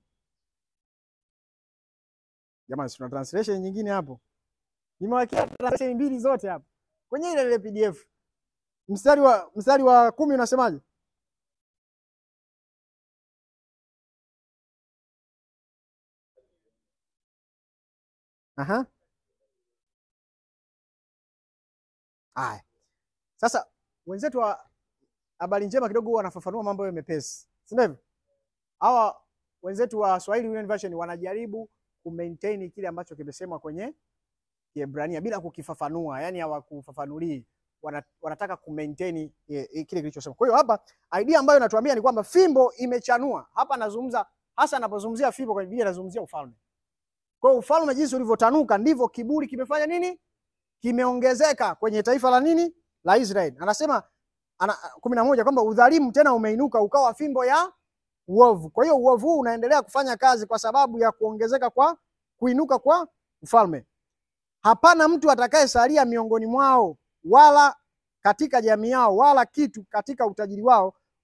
jamani? Tuna translation nyingine hapo, nimewekea translation mbili zote hapo kwenye ile ile PDF. Mstari wa mstari wa kumi unasemaje? Aha. Aya. Sasa wenzetu wa habari njema kidogo wanafafanua mambo hayo mepesi, si ndivyo? Hawa wenzetu wa Swahili Union Version wanajaribu kumaintain kile ambacho kimesemwa kwenye Kiebrania bila kukifafanua, yani hawakufafanulii, wanataka kumaintain kile kilichosema. Kwa hiyo hapa idea ambayo inatuambia ni kwamba fimbo imechanua. Hapa nazungumza hasa, anapozungumzia fimbo kwenye Biblia anazungumzia ufalme. Kwa hiyo ufalme jinsi ulivyotanuka ndivyo kiburi kimefanya nini? Kimeongezeka kwenye taifa la nini? La Israeli. Anasema ana, kumi na moja kwamba udhalimu tena umeinuka ukawa fimbo ya uovu. Kwa hiyo uovu huu unaendelea kufanya kazi kwa sababu ya kuongezeka kwa kuinuka kwa ufalme. Hapana mtu atakayesalia miongoni mwao, wala katika jamii yao, wala kitu katika utajiri wao,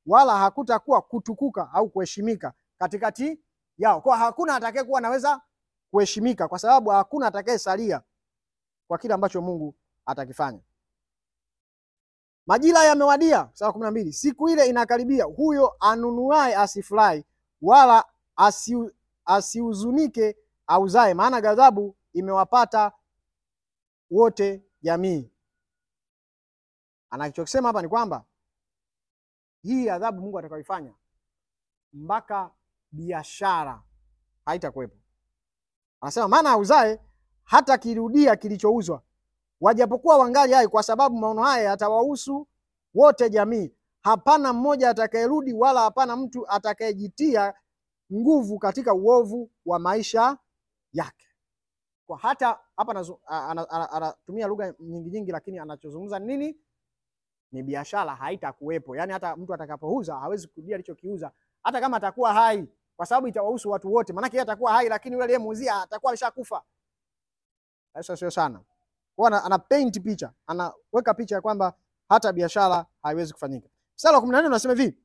wala hakutakuwa kutukuka au kuheshimika katikati yao. Kwa hakuna atakayekuwa anaweza kuheshimika, kwa sababu hakuna atakayesalia kwa kile ambacho Mungu atakifanya. Majira yamewadia, sura kumi na mbili, siku ile inakaribia, huyo anunuaye asifurahi wala asi, asihuzunike auzae, maana ghadhabu imewapata wote jamii. Anachokisema hapa ni kwamba hii adhabu Mungu atakayoifanya mpaka biashara haitakuwepo. Anasema maana auzae hata kirudia kilichouzwa, wajapokuwa wangali hai, kwa sababu maono haya yatawahusu wote jamii. Hapana mmoja atakayerudi, wala hapana mtu atakayejitia nguvu katika uovu wa maisha yake. Kwa hata hapa anazu- a- ana- ana- anatumia lugha nyingi nyingi, lakini anachozungumza ni nini? Ni biashara haitakuwepo. Yaani hata mtu atakapouza hawezi kurudia alichokiuza, hata kama atakuwa hai, kwa sababu itawahusu watu wote. Maanake yeye atakuwa hai, lakini yule aliyemuuzia atakuwa alishakufa. Sasa sio sana kwa ana, ana paint picha, anaweka picha ya kwamba hata biashara haiwezi kufanyika. Mstari wa kumi na nne unasema hivi,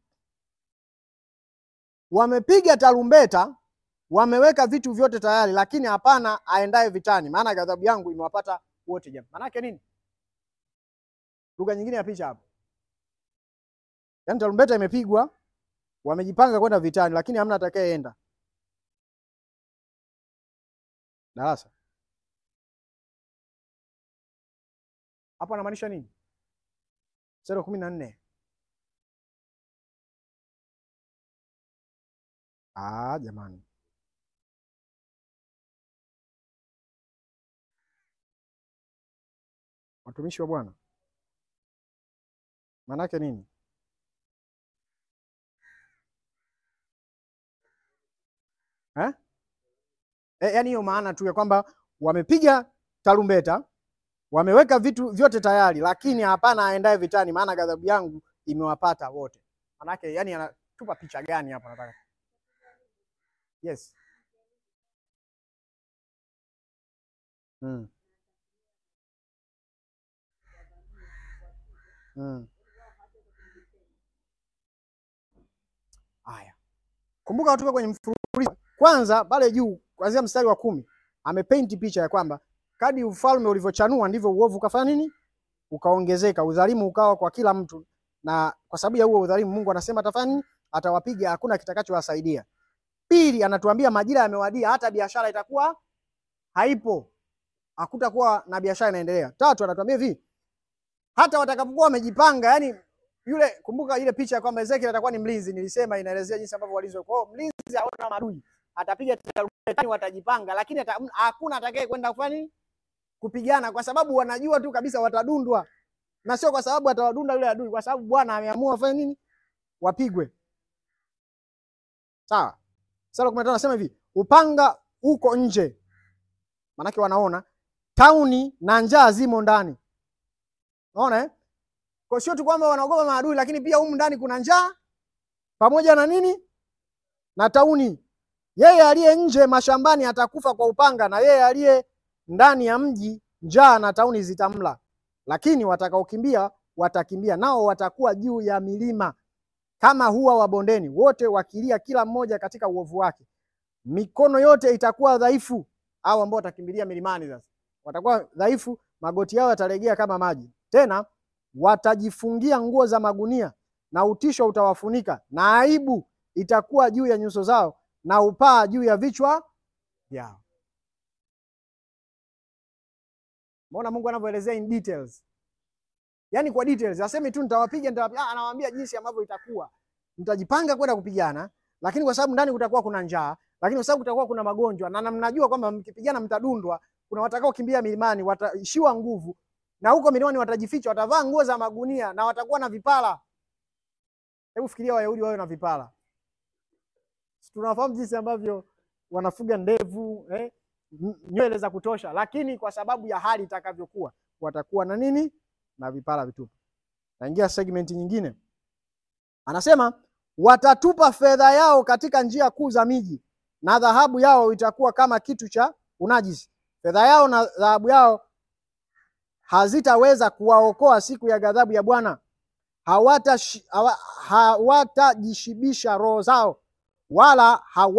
wamepiga tarumbeta, wameweka vitu vyote tayari, lakini hapana aendaye vitani, maana ghadhabu yangu imewapata wote jamaa. Maana yake nini? Lugha nyingine ya picha hapo, yaani tarumbeta imepigwa, wamejipanga kwenda vitani, lakini hamna atakayeenda. Darasa hapo anamaanisha nini? Mstari wa kumi na nne. Ah, jamani, watumishi wa Bwana, maanake nini? Eh? Eh, yaani hiyo maana tu ya kwamba wamepiga tarumbeta wameweka vitu vyote tayari, lakini hapana aendaye vitani, maana ghadhabu yangu imewapata wote. Manake yani anatupa picha gani hapa? Nataka yes. mm. Mm. Haya, kumbuka tuko kwenye mfululizo. Kwanza pale juu kuanzia mstari wa kumi amepainti picha ya kwamba kadi ufalme ulivyochanua ndivyo uovu ukafanya nini? Ukaongezeka, udhalimu ukawa kwa kila mtu, na kwa sababu ya huo udhalimu Mungu anasema atafanya nini? Atawapiga, hakuna kitakachowasaidia. Pili, anatuambia majira yamewadia, hata biashara itakuwa haipo, hakutakuwa na biashara inaendelea. Tatu, anatuambia hivi, hata watakapokuwa wamejipanga, yani yule, kumbuka ile picha ya kwamba Ezekiel atakuwa ni mlinzi, nilisema inaelezea jinsi ambavyo walinzi. Kwa hiyo mlinzi haona maadui, atapiga tarumbeta, watajipanga, lakini ata, hakuna atakaye kwenda kufanya nini kupigana kwa sababu wanajua tu kabisa watadundwa, na sio kwa sababu atawadunda yule adui, kwa sababu Bwana ameamua wafanye nini? Wapigwe. Sawa. Sura kumi na tano nasema hivi, upanga uko nje, maanake wanaona tauni na njaa zimo ndani. Unaona eh? Kwa sio tu kwamba wanaogopa maadui, lakini pia humu ndani kuna njaa pamoja na nini na tauni. Yeye aliye nje mashambani atakufa kwa upanga, na yeye aliye ndani ya mji njaa na tauni zitamla, lakini watakaokimbia watakimbia, nao watakuwa juu ya milima kama hua wa bondeni, wote wakilia kila mmoja katika uovu wake. Mikono yote itakuwa dhaifu, au ambao watakimbilia milimani sasa watakuwa dhaifu, magoti yao yatalegea kama maji. Tena watajifungia nguo za magunia, na utisho utawafunika, na aibu itakuwa juu ya nyuso zao, na upaa juu ya vichwa vyao. Mbona Mungu anavyoelezea in details, yaani kwa details, asemi tu nitawapiga, nitawapiga. Anawaambia jinsi ambavyo itakuwa, mtajipanga kwenda kupigana, lakini kwa sababu ndani kutakuwa kuna njaa, lakini kwa sababu kutakuwa kuna magonjwa, na mnajua kwamba mkipigana mtadundwa. Kuna watakao kimbia milimani, wataishiwa nguvu, na huko milimani watajificha, watavaa nguo za magunia na watakuwa na vipara. Hebu fikiria Wayahudi wawe na vipara. Tunafahamu jinsi ambavyo wanafuga ndevu eh, nywele za kutosha, lakini kwa sababu ya hali itakavyokuwa watakuwa na nini? Na vipara vitupu. Naingia segment nyingine, anasema watatupa fedha yao katika njia kuu za miji, na dhahabu yao itakuwa kama kitu cha unajisi. Fedha yao na dhahabu yao hazitaweza kuwaokoa siku ya ghadhabu ya Bwana, hawatashi- hawa- hawatajishibisha roho zao wala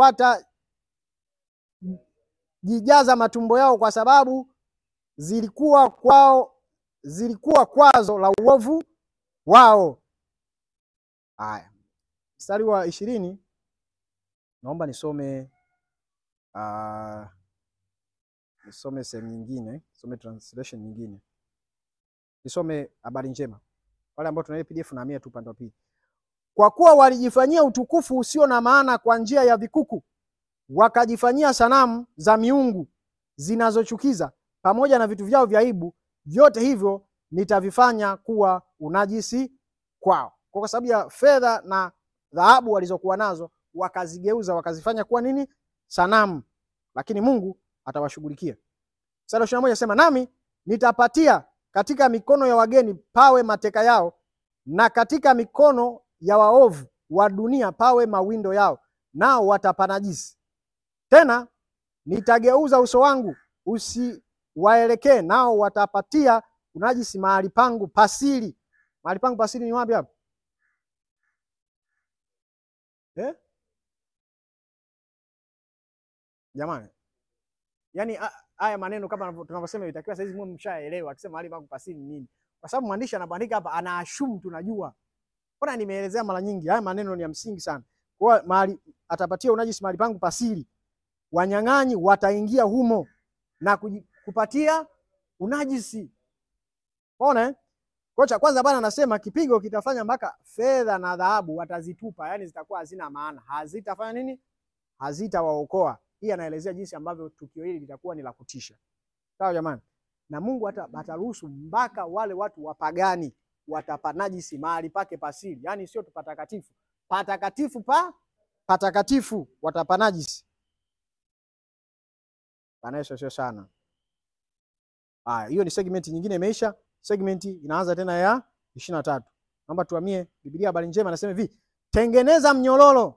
hawatajijaza matumbo yao kwa sababu zilikuwa kwao zilikuwa kwazo la uovu wao. Haya, mstari wa ishirini naomba nisome uh, nisome sehemu nyingine, nisome translation nyingine, nisome habari njema. Wale ambao tuna ile PDF nahamia tu upande wa pili. Kwa kuwa walijifanyia utukufu usio na maana kwa njia ya vikuku, wakajifanyia sanamu za miungu zinazochukiza pamoja na vitu vyao vya aibu, vyote hivyo nitavifanya kuwa unajisi kwao. Kwa sababu ya fedha na dhahabu walizokuwa nazo, wakazigeuza wakazifanya kuwa nini? Sanamu. Lakini Mungu atawashughulikia. Mstari wa ishirini na moja sema, nami nitapatia katika mikono ya wageni pawe mateka yao, na katika mikono ya waovu wa dunia pawe mawindo yao, nao watapanajisi. Tena nitageuza uso wangu usiwaelekee, nao watapatia unajisi mahali pangu pasiri. Mahali pangu pasiri ni wapi hapo eh? Jamani, yaani a- haya maneno kama tunavyosema itakiwa saizi mwe mshaelewa, akisema mahali pangu pasiri ni nini, kwa sababu mwandishi anapoandika hapa anaashumu tunajua. Mbona nimeelezea mara nyingi, haya maneno ni ya msingi sana. Kwa hiyo mahali atapatia unajisi mahali pangu pasiri, wanyang'anyi wataingia humo na kuji- kupatia unajisi. Unaona eh? Kwa cha kwanza Bwana anasema kipigo kitafanya mpaka fedha na dhahabu watazitupa, yani zitakuwa hazina maana, hazitafanya nini? Hazitawaokoa. Hii anaelezea jinsi ambavyo tukio hili litakuwa ni la kutisha. Sawa jamani, na Mungu hata ataruhusu mpaka wale watu wapagani watapanajisi mahali pake pasiri, yani sio tu patakatifu, patakatifu pa patakatifu watapanajisi. Bwana Yesu asifiwe sana. Haya, hiyo ni segment nyingine imeisha. Segment inaanza tena ya ishirini na tatu. Naomba tuhamie Biblia habari njema nasema hivi, tengeneza mnyororo.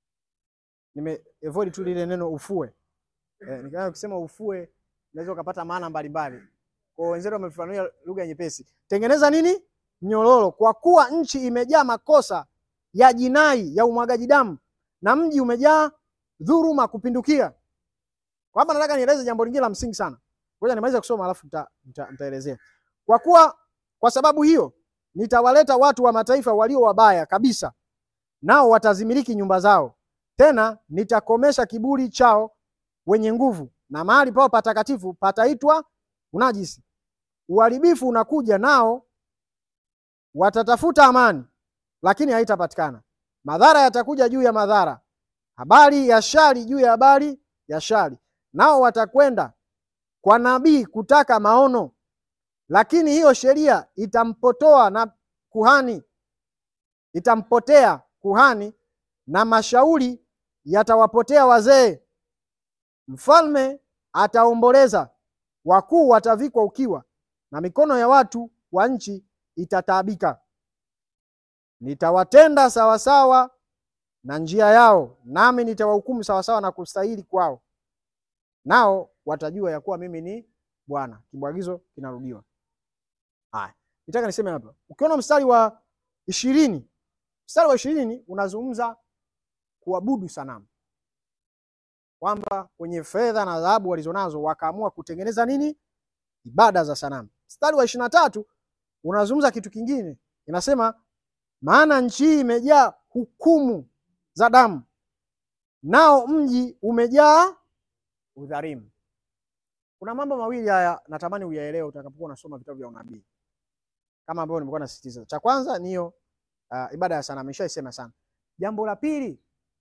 Nime avoid tu lile neno ufue. Eh, nikaa kusema ufue unaweza ukapata maana mbalimbali. Kwa hiyo wenzetu wamefafanua lugha nyepesi. Tengeneza nini? Mnyororo, kwa kuwa nchi imejaa makosa ya jinai ya umwagaji damu na mji umejaa dhuluma kupindukia. Kwa hapa nataka nieleze jambo lingine la msingi sana. Ngoja nimalize kusoma alafu nita- nita- nitaelezea. Kwa kuwa kwa sababu hiyo nitawaleta watu wa mataifa walio wabaya kabisa, nao watazimiliki nyumba zao. Tena nitakomesha kiburi chao wenye nguvu, na mahali pao patakatifu pataitwa unajisi. Uharibifu unakuja, nao watatafuta amani, lakini haitapatikana. Madhara yatakuja juu ya madhara, habari ya shari juu ya habari ya shari. Nao watakwenda kwa nabii kutaka maono, lakini hiyo sheria itampotoa na kuhani, itampotea kuhani, na mashauri yatawapotea wazee. Mfalme ataomboleza, wakuu watavikwa ukiwa, na mikono ya watu wa nchi itataabika. Nitawatenda sawasawa na njia yao, nami nitawahukumu sawasawa na kustahili kwao, nao watajua ya kuwa mimi ni Bwana. Kibwagizo kinarudiwa. Haya, nitaka niseme hapa, ukiona mstari wa ishirini, mstari wa ishirini unazungumza kuabudu sanamu, kwamba kwenye fedha na dhahabu walizonazo wakaamua kutengeneza nini? Ibada za sanamu. Mstari wa ishirini na tatu unazungumza kitu kingine, inasema maana nchi hii imejaa hukumu za damu, nao mji umejaa udhalimu. Kuna mambo mawili haya natamani uyaelewe utakapokuwa unasoma vitabu vya unabii, kama ambavyo nimekuwa nasisitiza. Cha kwanza ni hiyo uh, ibada ya sanamu, nishaisema sana. Jambo la pili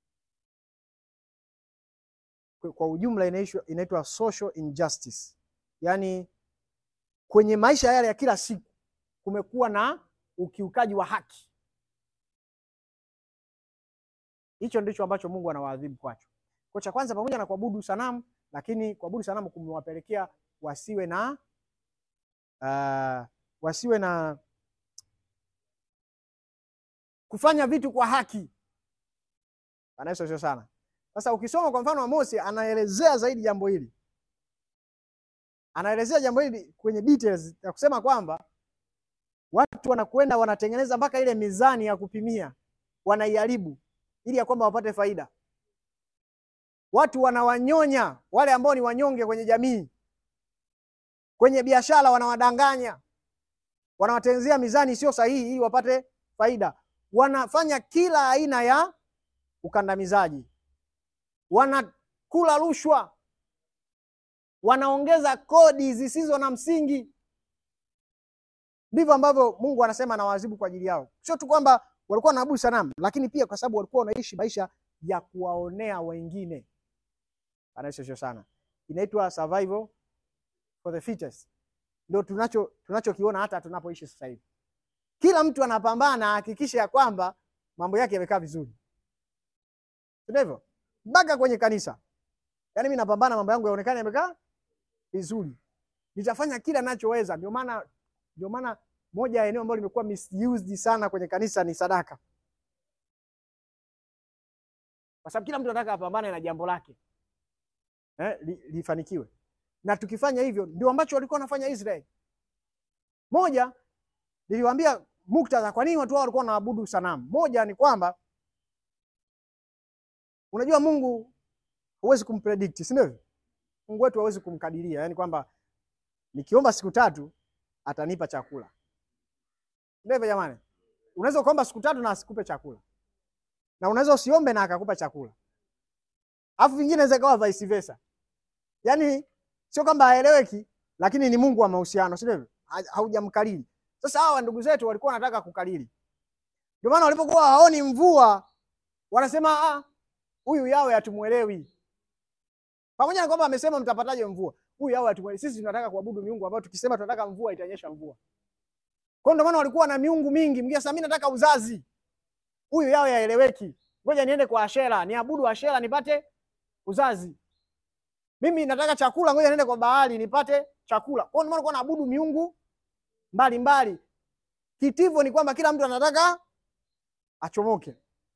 kwa- kwa ujumla inaishwa- inaitwa social injustice, yaani kwenye maisha yale ya kila siku kumekuwa na ukiukaji wa haki. Hicho ndicho ambacho Mungu anawaadhibu kwacho. Kwa cha kwanza, pamoja na kuabudu sanamu, lakini kuabudu sanamu kumewapelekea wasiwe na uh, wasiwe na kufanya vitu kwa haki. Bwana Yesu asifiwe sana. Sasa ukisoma kwa mfano Amosi anaelezea zaidi jambo hili, anaelezea jambo hili kwenye details ya kusema kwamba Watu wanakwenda wanatengeneza mpaka ile mizani ya kupimia, wanaiharibu ili ya kwamba wapate faida. Watu wanawanyonya wale ambao ni wanyonge kwenye jamii, kwenye biashara wanawadanganya, wanawatengenezea mizani isiyo sahihi ili wapate faida. Wanafanya kila aina ya ukandamizaji, wanakula rushwa, wanaongeza kodi zisizo na msingi. Ndivyo ambavyo Mungu anasema anawaadhibu kwa ajili yao. Sio tu kwamba walikuwa wanaabudu sanamu, lakini pia kwa sababu walikuwa wanaishi maisha ya kuwaonea wengine. Anaishosho sana, inaitwa survival for the fittest. Ndio tunacho tunachokiona hata tunapoishi sasa hivi. Kila mtu anapambana ahakikishe ya kwamba mambo yake yamekaa vizuri, ndivyo mpaka kwenye kanisa. Yaani mimi napambana mambo yangu yaonekane yamekaa vizuri, nitafanya kila ninachoweza. Ndio maana ndio maana moja ya eneo ambalo limekuwa misused sana kwenye kanisa ni sadaka, kwa sababu kila mtu anataka apambane na jambo lake eh, li, lifanikiwe. Na tukifanya hivyo ndio ambacho walikuwa wanafanya Israeli. Moja, niliwaambia muktadha kwa nini watu hao walikuwa wanaabudu sanamu. Moja ni kwamba unajua Mungu huwezi kumpredict, si ndivyo? Mungu wetu hawezi kumkadiria, yaani kwamba nikiomba siku tatu atanipa chakula. Ndivyo jamani, unaweza ukaomba siku tatu na asikupe chakula, na unaweza usiombe na akakupa chakula, alafu vingine inaweza ikawa vice versa. Yaani sio kwamba haeleweki, lakini ni Mungu wa mahusiano, si ndivyo? Haujamkalili. Sasa hawa ndugu zetu walikuwa wanataka kukalili, ndio maana walipokuwa haoni mvua wanasema ah, huyu yawe hatumuelewi. Pamoja na kwamba amesema mtapataje mvua, huyu yawe hatumuelewi. Sisi tunataka kuabudu miungu ambayo tukisema tunataka mvua itanyesha mvua. Kwa ndio maana walikuwa na miungu mingi. Mngia sasa, mimi nataka uzazi, huyu yawe haeleweki, ngoja niende kwa Ashera niabudu Ashera nipate uzazi. Mimi nataka chakula, ngoja niende kwa Baali nipate chakula. Kwa ndio maana walikuwa naabudu miungu mbalimbali. Kitivo ni kwamba kila mtu anataka achomoke.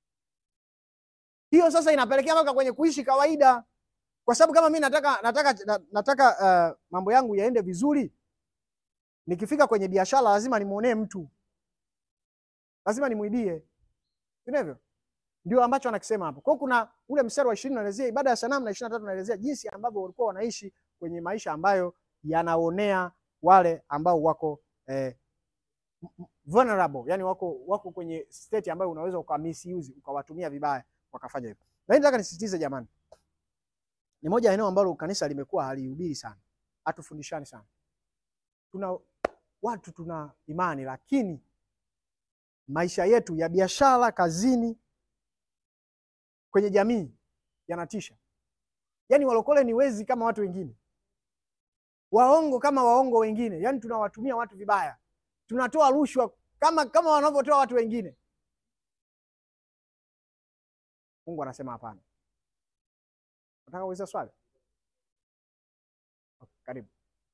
Hiyo sasa inapelekea mpaka kwenye kuishi kawaida, kwa sababu kama mimi nataka nataka nataka uh, mambo yangu yaende vizuri, nikifika kwenye biashara lazima nimuonee mtu, lazima nimwibie, sivyo? Ndio ambacho anakisema hapo. Kwa hiyo kuna ule mstari wa ishirini unaelezea ibada ya sanamu na ishirini na tatu unaelezea jinsi ambavyo walikuwa wanaishi kwenye maisha ambayo yanaonea wale ambao wako eh, vulnerable, yani wako wako kwenye state ambayo unaweza ukamisuzi ukawatumia vibaya wakafanya hivyo. Lakini nataka nisisitize jamani, ni moja ya eneo ambalo kanisa limekuwa halihubiri sana, hatufundishani sana. Tuna watu tuna imani, lakini maisha yetu ya biashara, kazini, kwenye jamii yanatisha. Yaani walokole ni wezi kama watu wengine, waongo kama waongo wengine, yaani tunawatumia watu vibaya, tunatoa rushwa kama kama wanavyotoa watu wengine. Mungu anasema hapana. Nataka kuuliza swali. Okay, karibu.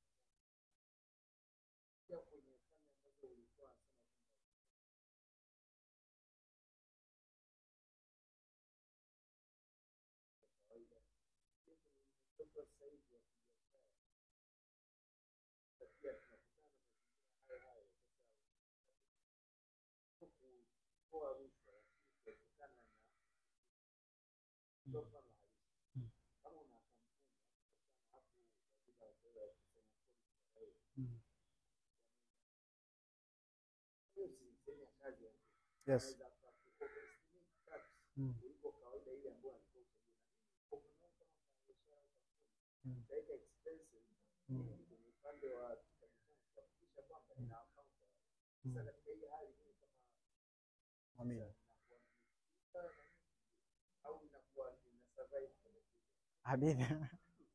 Yes. Mm. Mm. Mm. Mm. Amina. Amina.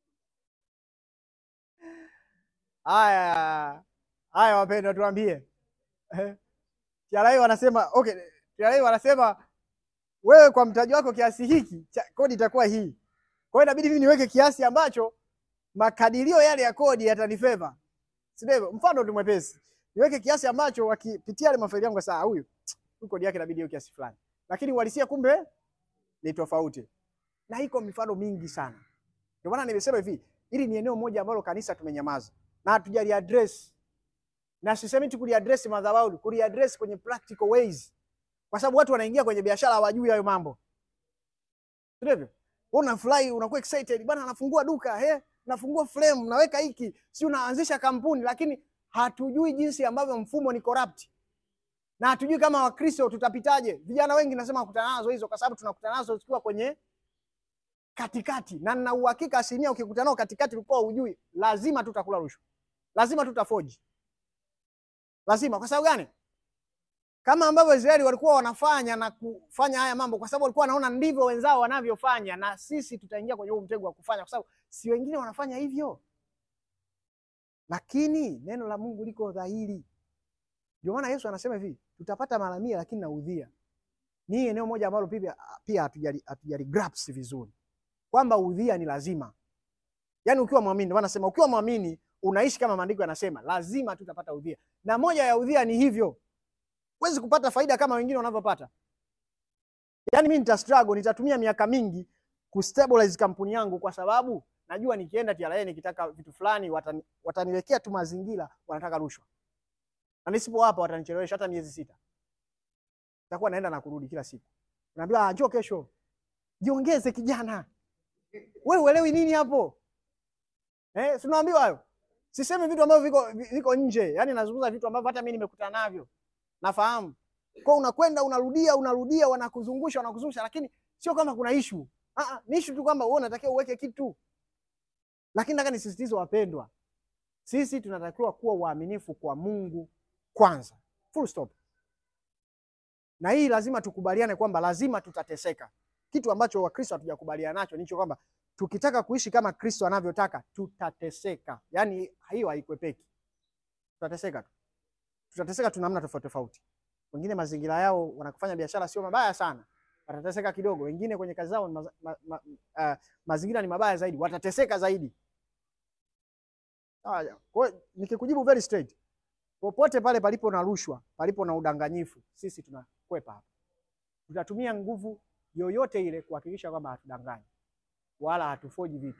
Haya, haya wapendwa, tuambie TRA wanasema okay, TRA wanasema wewe kwa mtaji wako kiasi hiki cha kodi itakuwa hii. Kwa hiyo inabidi mimi niweke kiasi ambacho makadirio yale ya kodi yatanifeva. Si ndivyo? Mfano tu mwepesi. Niweke kiasi ambacho wakipitia yale mafaili yangu saa huyu kodi yake inabidi hiyo kiasi fulani. Lakini uhalisia kumbe ni tofauti. Na iko mifano mingi sana. Ndio maana nimesema hivi, hili ni eneo moja ambalo kanisa tumenyamaza na hatujali address. na sisemi tu kuliaddress madhabahu, kuliaddress kwenye practical ways, kwa sababu watu wanaingia kwenye biashara hawajui hayo mambo, sio hivyo? Wewe unafurahi, unakuwa excited bwana, anafungua duka he, nafungua frame, naweka hiki, si unaanzisha kampuni, lakini hatujui jinsi ambavyo mfumo ni corrupt na hatujui kama Wakristo tutapitaje. Vijana wengi nasema kukutana nazo hizo, kwa sababu tunakutana nazo zikiwa kwenye katikati, na nina uhakika asilimia ukikutana nao katikati ulikuwa hujui, lazima tutakula rushwa, lazima tutafoji, lazima. Kwa sababu gani? Kama ambavyo Israeli walikuwa wanafanya na kufanya haya mambo, kwa sababu walikuwa wanaona ndivyo wenzao wanavyofanya, na sisi tutaingia kwenye huu mtego wa kufanya, kwa sababu si wengine wanafanya hivyo, lakini neno la Mungu liko dhahiri. Ndio maana Yesu anasema hivi, tutapata mara mia lakini na udhia. Ni eneo moja ambalo pia pia hatujali hatujali grasp vizuri kwamba udhia ni lazima. Yaani ukiwa muamini, ndio maana nasema ukiwa muamini unaishi kama maandiko yanasema, lazima tutapata udhia. Na moja ya udhia ni hivyo. Huwezi kupata faida kama wengine wanavyopata. Yaani mimi nita struggle, nitatumia miaka mingi kustabilize kampuni yangu kwa sababu najua nikienda TRA nikitaka vitu fulani watani, wataniwekea tu mazingira wanataka rushwa na nisipo hapa watanichelewesha hata miezi sita. Nitakuwa naenda na kurudi kila siku. Naambia njoo kesho. Jiongeze kijana. Wewe uelewi nini hapo? Eh, si unaambiwa hayo. Sisemi vitu ambavyo viko viko nje. Yaani nazungumza vitu ambavyo hata mimi nimekutana navyo. Nafahamu. Kwa unakwenda unarudia unarudia wanakuzungusha wanakuzungusha lakini sio kama kuna issue. Ah ah, ni issue tu kwamba wewe unatakiwa uweke kitu. Lakini nataka nisisitize wapendwa. Sisi tunatakiwa kuwa waaminifu kwa Mungu kwanza, full stop. Na hii lazima tukubaliane kwamba lazima tutateseka. Kitu ambacho Wakristo hatujakubaliana nacho nicho kwamba tukitaka kuishi kama Kristo anavyotaka tutateseka. Yaani hiyo haikwepeki, tutateseka tu, tutateseka tu namna tofauti tofauti. Wengine mazingira yao wanakufanya biashara sio mabaya sana, watateseka kidogo. Wengine kwenye kazi zao ma, ma, ma, uh, mazingira ni mabaya zaidi, watateseka zaidi. Kwa hiyo nikikujibu very straight, popote pale palipo na rushwa, palipo na udanganyifu, sisi tunakwepa hapa. Tutatumia nguvu yoyote ile kuhakikisha kwamba hatudanganyi wala hatufoji vitu.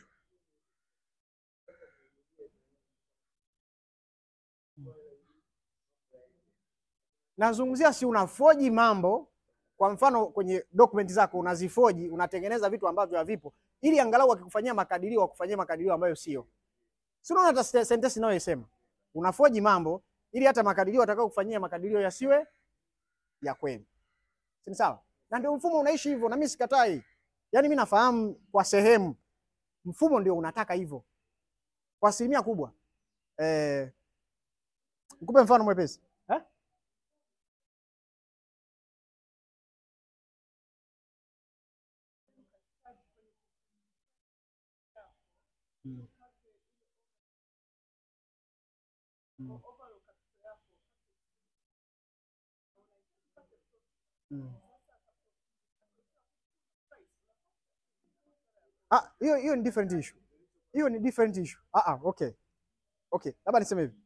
Nazungumzia si unafoji mambo, kwa mfano kwenye dokumenti zako unazifoji, unatengeneza vitu ambavyo havipo, ili angalau wakikufanyia makadirio wakufanyia makadirio ambayo sio Si unaona hata sentensi inayosema unafoji mambo ili hata makadirio atakao kufanyia makadirio yasiwe ya kweli. Si sawa? Na ndio mfumo unaishi hivyo na mimi sikatai. Yaani mimi nafahamu kwa sehemu mfumo ndio unataka hivyo. Kwa asilimia kubwa. Eh, nikupe mfano mwepesi. Eh? Hmm. Mm. Mm. Ah, hiyo hiyo ni different issue. Hiyo ni different issue. Ah ah, okay. Okay, labda niseme hivi.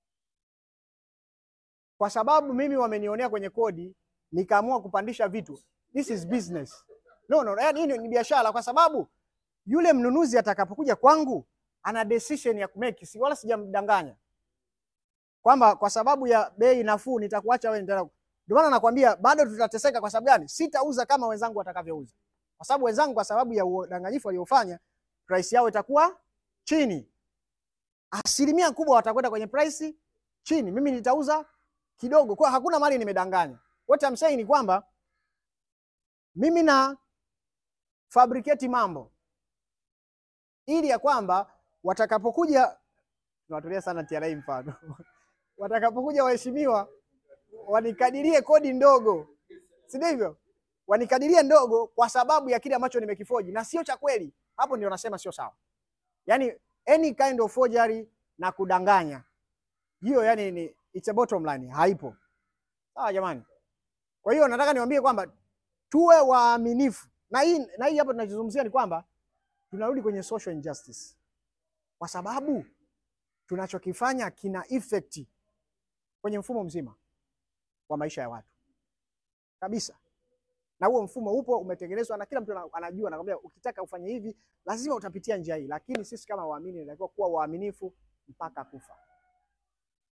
Kwa sababu mimi wamenionea kwenye kodi nikaamua kupandisha vitu. This is business. No, no, yaani hii ni biashara kwa sababu yule mnunuzi atakapokuja kwangu ana decision ya kumake, si wala sijamdanganya kwamba kwa sababu ya bei nafuu nitakuacha wewe. Ndio maana nakwambia bado tutateseka. Kwa sababu gani? Sitauza kama wenzangu watakavyouza, kwa sababu wenzangu, kwa sababu ya udanganyifu waliofanya, price yao itakuwa chini, asilimia kubwa watakwenda kwenye price chini, mimi nitauza kidogo. Kwa hakuna mali nimedanganya. What I'm saying ni kwamba mimi na fabricate mambo ili ya kwamba watakapokuja, tunawatolea sana TRA mfano watakapokuja waheshimiwa wanikadirie kodi ndogo, si ndivyo? Wanikadirie ndogo kwa sababu ya kile ambacho nimekifoji na sio cha kweli. Hapo ndio nasema sio sawa. Yani any kind of forgery na kudanganya, hiyo yani ni it's a bottom line, haipo. Sawa jamani? Kwa hiyo nataka niwaambie kwamba tuwe waaminifu, na hii na hii hapo tunachozungumzia ni kwamba tunarudi kwenye social injustice, kwa sababu tunachokifanya kina effect kwenye mfumo mzima wa maisha ya watu kabisa, na huo mfumo upo umetengenezwa, na kila mtu anajua, anakwambia ukitaka ufanye hivi lazima utapitia njia hii. Lakini sisi kama waamini tunatakiwa kuwa waaminifu mpaka kufa.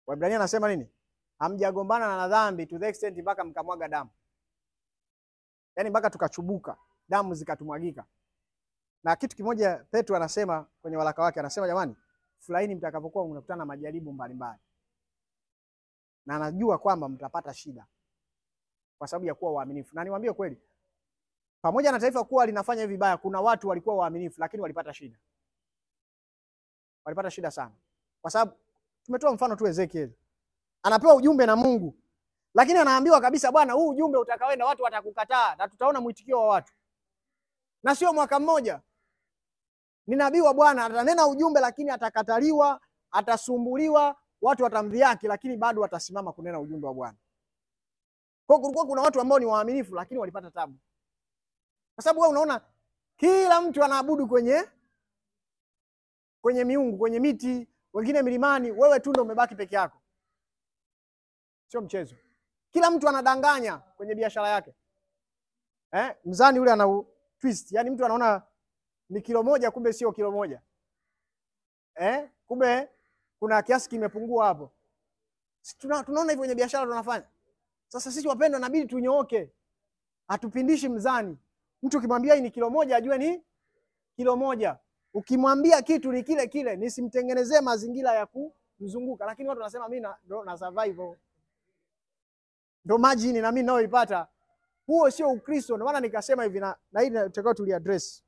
Waebrania anasema nini? Hamjagombana na dhambi to the extent mpaka mkamwaga damu, yaani mpaka tukachubuka damu zikatumwagika. Na kitu kimoja Petro anasema kwenye waraka wake, anasema jamani, furahini mtakapokuwa mnakutana na majaribu mbalimbali, na anajua kwamba mtapata shida kwa sababu ya kuwa waaminifu. Na niwaambie kweli, pamoja na taifa kuwa linafanya hivi vibaya, kuna watu walikuwa waaminifu, lakini walipata shida, walipata shida sana, kwa sababu tumetoa mfano tu Ezekiel anapewa ujumbe na Mungu, lakini anaambiwa kabisa, bwana, huu ujumbe utakaoenda watu watakukataa na tutaona mwitikio wa watu, na sio mwaka mmoja. Ni nabii wa Bwana atanena ujumbe, lakini atakataliwa, atasumbuliwa, watu watamdhihaki, lakini bado watasimama kunena ujumbe wa Bwana. Kwa hiyo kulikuwa kuna watu ambao ni waaminifu, lakini walipata tabu, kwa sababu wewe unaona kila mtu anaabudu kwenye kwenye miungu, kwenye miti, wengine milimani, wewe tu ndio umebaki peke yako. Sio mchezo. Kila mtu anadanganya kwenye biashara yake eh? Mzani ule ana u- twist, yaani mtu anaona ni kilo moja, kumbe sio kilo moja eh? Kumbe kuna kiasi kimepungua hapo. Si tuna, tunaona hivyo kwenye biashara tunafanya. Sasa sisi wapendwa, inabidi tunyooke, hatupindishi mzani. Mtu ukimwambia hii ni kilo moja, ajue ni kilo moja. Ukimwambia kitu ni kile kile, nisimtengenezee mazingira ya kumzunguka. Lakini watu wanasema mimi na, ndo na survive ndo majini na mimi nayoipata. Huo sio Ukristo. Ndio maana nikasema hivi na, na hii tunataka tuliaddress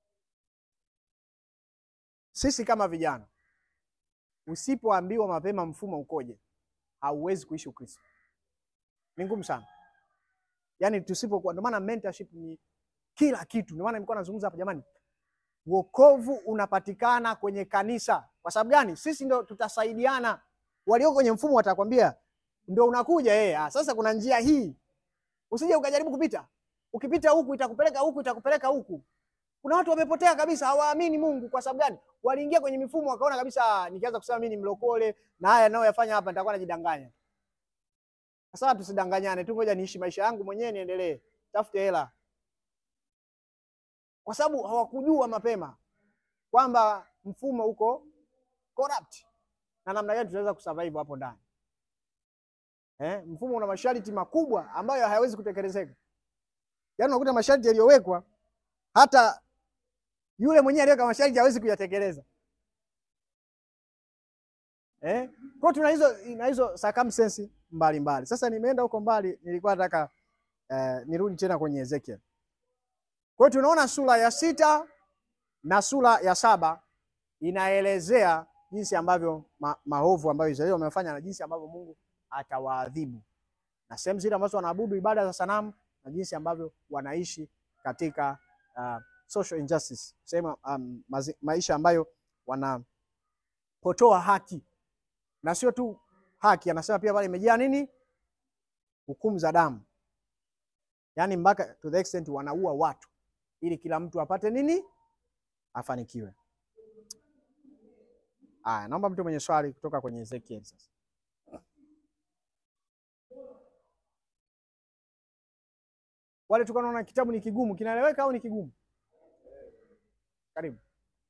sisi kama vijana. Usipoambiwa mapema mfumo ukoje, hauwezi kuishi Ukristo, ni ngumu sana. Yaani tusipokuwa, ndio maana mentorship ni kila kitu. Ndio maana nilikuwa nazungumza hapa, jamani, wokovu unapatikana kwenye kanisa. Kwa sababu gani? Sisi ndio tutasaidiana. Walioko kwenye mfumo watakwambia ndio unakuja yeye. Ah, sasa kuna njia hii, usije ukajaribu kupita. Ukipita huku itakupeleka huku, itakupeleka huku. Kuna watu wamepotea kabisa, hawaamini Mungu. Kwa sababu gani? Waliingia kwenye mifumo wakaona kabisa, ah, nikianza kusema mimi ni mlokole na haya nayoyafanya hapa nitakuwa najidanganya. Sasa tusidanganyane tu, ngoja niishi maisha yangu mwenyewe, niendelee, tafute hela, kwa sababu hawakujua mapema kwamba mfumo uko corrupt na namna gani tunaweza kusurvive hapo ndani. Eh, mfumo una masharti makubwa ambayo hayawezi kutekelezeka. Yaani unakuta masharti yaliyowekwa hata yule mwenyewe aliyeweka masharti hawezi kuyatekeleza. Eh? Kwa tuna hizo na hizo circumstances mbalimbali. Sasa nimeenda huko mbali, nilikuwa nataka eh, nirudi tena kwenye Ezekiel. Kwa hiyo tunaona sura ya sita na sura ya saba inaelezea jinsi ambavyo ma, maovu ambayo Israeli wamefanya na jinsi ambavyo Mungu atawaadhibu na sehemu zile ambazo wanaabudu ibada za sanamu na jinsi ambavyo wanaishi katika uh, social injustice, sehemu um, mazi, maisha ambayo wanapotoa haki na sio tu haki, anasema pia pale imejaa nini? Hukumu za damu, yaani mpaka to the extent wanaua watu ili kila mtu apate nini? Afanikiwe. Aya, naomba mtu mwenye swali kutoka kwenye Ezekiel sasa. Wale tulikuwa tunaona kitabu ni kigumu, kinaeleweka au ni kigumu? Karibu.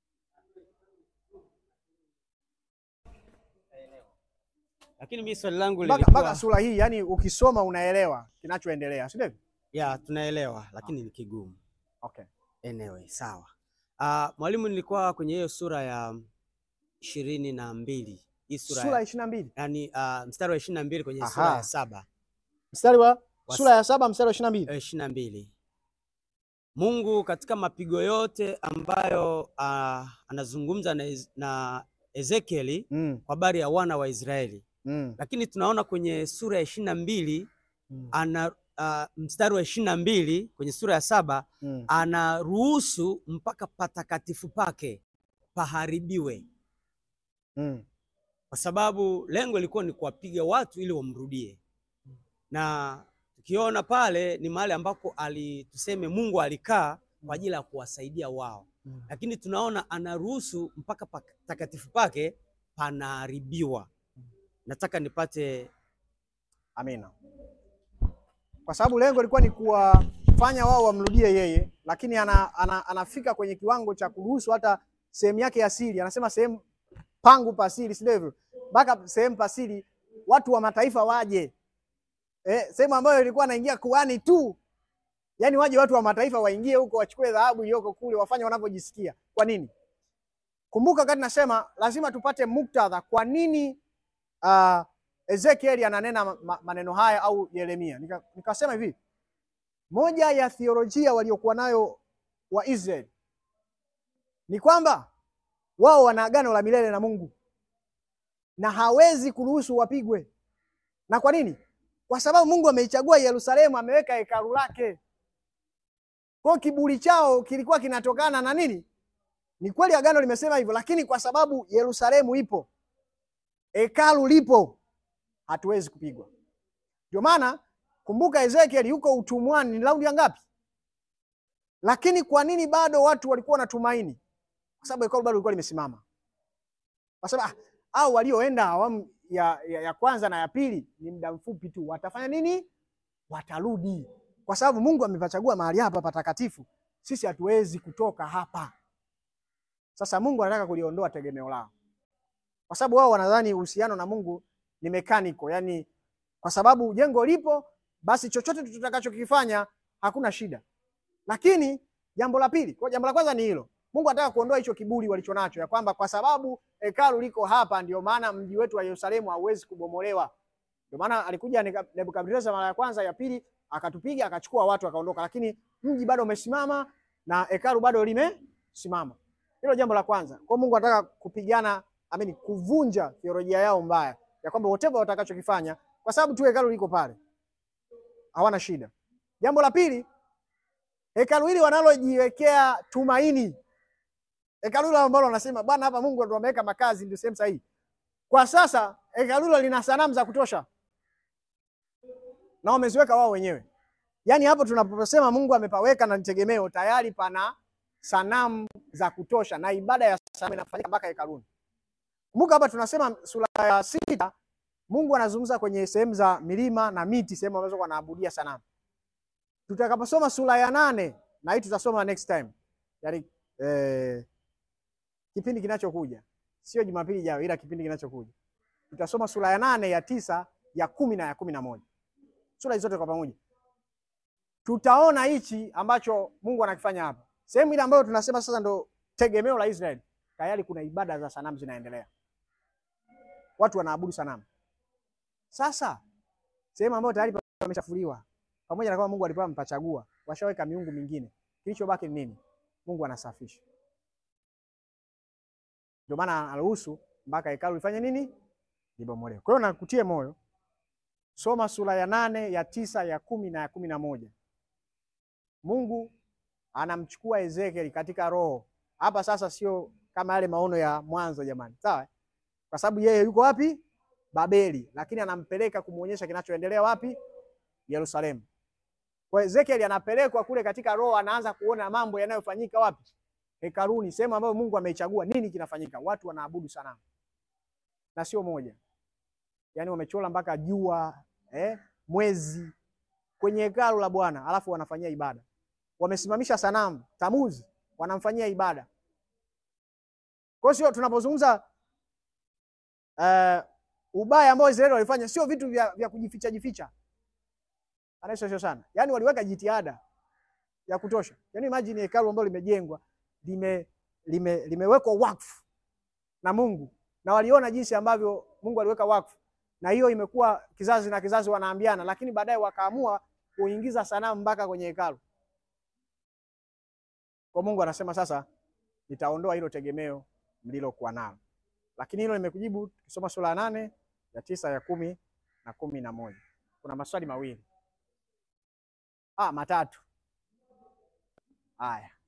Lakini mimi swali langu Mpaka lilikuwa mpaka sura hii, yani ukisoma unaelewa kinachoendelea, si ndivyo? ya tunaelewa, lakini ni kigumu. Okay. Anyway, sawa. Ah, mwalimu, nilikuwa kwenye hiyo sura ya ishirini na mbili hii sura, Sura ya ya, ishirini na mbili yani ah, mstari wa ishirini na mbili kwenye Aha. sura ya saba mstari wa Was- sura ya saba mstari wa ishirini na mbili ishirini na mbili Mungu katika mapigo yote ambayo ah, anazungumza na, Ez- na Ezekieli mm, kwa habari ya wana wa Israeli, mm, lakini tunaona kwenye sura ya ishirini na mbili mm, ana ah, mstari wa ishirini na mbili kwenye sura ya saba mm. anaruhusu mpaka patakatifu pake paharibiwe, mm. kwa sababu lengo lilikuwa ni kuwapiga watu ili wamrudie. Na tukiona pale ni mahali ambako ali tuseme Mungu alikaa kwa ajili ya kuwasaidia wao, Mm. lakini tunaona anaruhusu mpaka patakatifu pake panaharibiwa. Nataka nipate Amina. Kwa sababu lengo lilikuwa ni kuwafanya wao wamrudie yeye, lakini ana, ana, anafika kwenye kiwango cha kuruhusu hata sehemu yake ya siri, anasema sehemu pangu pasiri, si ndivyo? Mpaka sehemu pasiri watu wa mataifa waje, eh, sehemu ambayo ilikuwa anaingia kuhani tu, yaani waje watu wa mataifa waingie huko wachukue dhahabu iliyoko kule wafanye wanavyojisikia. Kwa nini? Kumbuka wakati nasema lazima tupate muktadha, kwa nini uh, Ezekieli ananena ma- ma- maneno haya au Yeremia. Nika- Nikasema hivi, moja ya theolojia waliokuwa nayo wa Israeli ni kwamba wao wana agano la milele na Mungu na hawezi kuruhusu wapigwe. Na kwa nini? Kwa sababu Mungu ameichagua Yerusalemu, ameweka hekalu lake. Kwa hiyo kiburi chao kilikuwa kinatokana na nini? Ni kweli agano limesema hivyo, lakini kwa sababu Yerusalemu ipo, hekalu lipo, hatuwezi kupigwa. Ndio maana kumbuka, Ezekiel yuko utumwani, ni raundi ya ngapi? Lakini kwa nini bado watu walikuwa wanatumaini? Kwa sababu hekalu bado lilikuwa limesimama, kwa sababu ah, au walioenda awamu ya, ya, ya kwanza na ya pili ni muda mfupi tu, watafanya nini? Watarudi, kwa sababu Mungu amepachagua mahali hapa patakatifu. Sisi hatuwezi kutoka hapa. Sasa Mungu anataka kuliondoa tegemeo lao, kwa sababu wao wanadhani uhusiano na Mungu ni mechanical, yani kwa sababu jengo lipo, basi chochote tutakachokifanya hakuna shida. Lakini jambo la pili, kwa jambo la kwanza ni hilo, Mungu anataka kuondoa hicho kiburi walichonacho, ya kwamba kwa sababu hekalu liko hapa, ndio maana mji wetu wa Yerusalemu hauwezi kubomolewa. Ndio maana alikuja Neka- Nebukadneza mara ya kwanza, ya pili akatupiga, akachukua watu, akaondoka, lakini mji bado umesimama na hekalu bado limesimama. Hilo jambo la kwanza. Kwa Mungu anataka kupigana, amini, kuvunja theolojia yao mbaya ya kwamba whatever watakachokifanya, kwa sababu tu hekalu liko pale, hawana shida. Jambo la pili, hekalu hili wanalojiwekea tumaini, hekalu hilo ambalo wanasema Bwana, hapa Mungu ndo ameweka makazi, ndio sehemu sahihi. Kwa sasa hekalu hilo lina sanamu za kutosha na wameziweka wao wenyewe. Yaani hapo tunaposema Mungu amepaweka na nitegemeo, tayari pana sanamu za kutosha na ibada ya sanamu inafanyika mpaka hekaluni. Kumbuka hapa tunasema sura ya sita, Mungu anazungumza kwenye sehemu za milima na miti, sehemu ambazo wanaabudia sanamu. Tutakaposoma sura ya nane, na hii tutasoma next time, yaani eh, kipindi kinachokuja, sio Jumapili ijayo, ila kipindi kinachokuja tutasoma sura ya nane, ya tisa, ya kumi na ya kumi na moja sura hizo zote kwa pamoja, tutaona hichi ambacho Mungu anakifanya hapa. Sehemu ile ambayo tunasema sasa ndo tegemeo la Israeli, tayari kuna ibada za sanamu zinaendelea, watu wanaabudu sanamu. Sasa sehemu ambayo tayari pamechafuliwa, pamoja na kwamba Mungu alikuwa amepachagua, washaweka miungu mingine, kilichobaki ni nini? Mungu anasafisha. Ndio maana anaruhusu mpaka hekalu lifanye nini? Libomolewe. Kwa hiyo nakutie moyo Soma sura ya nane ya tisa ya kumi na ya kumi na moja. Mungu anamchukua Ezekieli katika roho hapa sasa, sio kama yale maono ya mwanzo jamani, sawa? Kwa sababu yeye yuko wapi? Babeli, lakini anampeleka kumwonyesha kinachoendelea wapi? Yerusalemu. Kwa Ezekieli anapelekwa kule katika roho, anaanza kuona mambo yanayofanyika wapi? Hekaluni, sehemu ambayo Mungu ameichagua. Nini kinafanyika? Watu wanaabudu sanamu, na sio moja yaani wamechora mpaka jua eh, mwezi kwenye hekalu la Bwana, alafu wanafanyia ibada. Wamesimamisha sanamu Tamuzi, wanamfanyia ibada. Kwa hiyo sio tunapozungumza uh, ubaya ambao Israeli walifanya, sio vitu vya, vya kujificha jificha, anaisosio sana, yaani waliweka jitihada ya kutosha. Yaani imagine hekalu ambalo limejengwa lime, lime, limewekwa wakfu na Mungu na waliona jinsi ambavyo Mungu aliweka wakfu na hiyo imekuwa kizazi na kizazi wanaambiana, lakini baadaye wakaamua kuingiza sanamu mpaka kwenye hekalu. Kwa Mungu anasema sasa, nitaondoa hilo tegemeo mlilokuwa nalo. Lakini hilo nimekujibu tukisoma sura ya nane ya tisa ya kumi na kumi na moja. Kuna maswali mawili ah, matatu. Haya,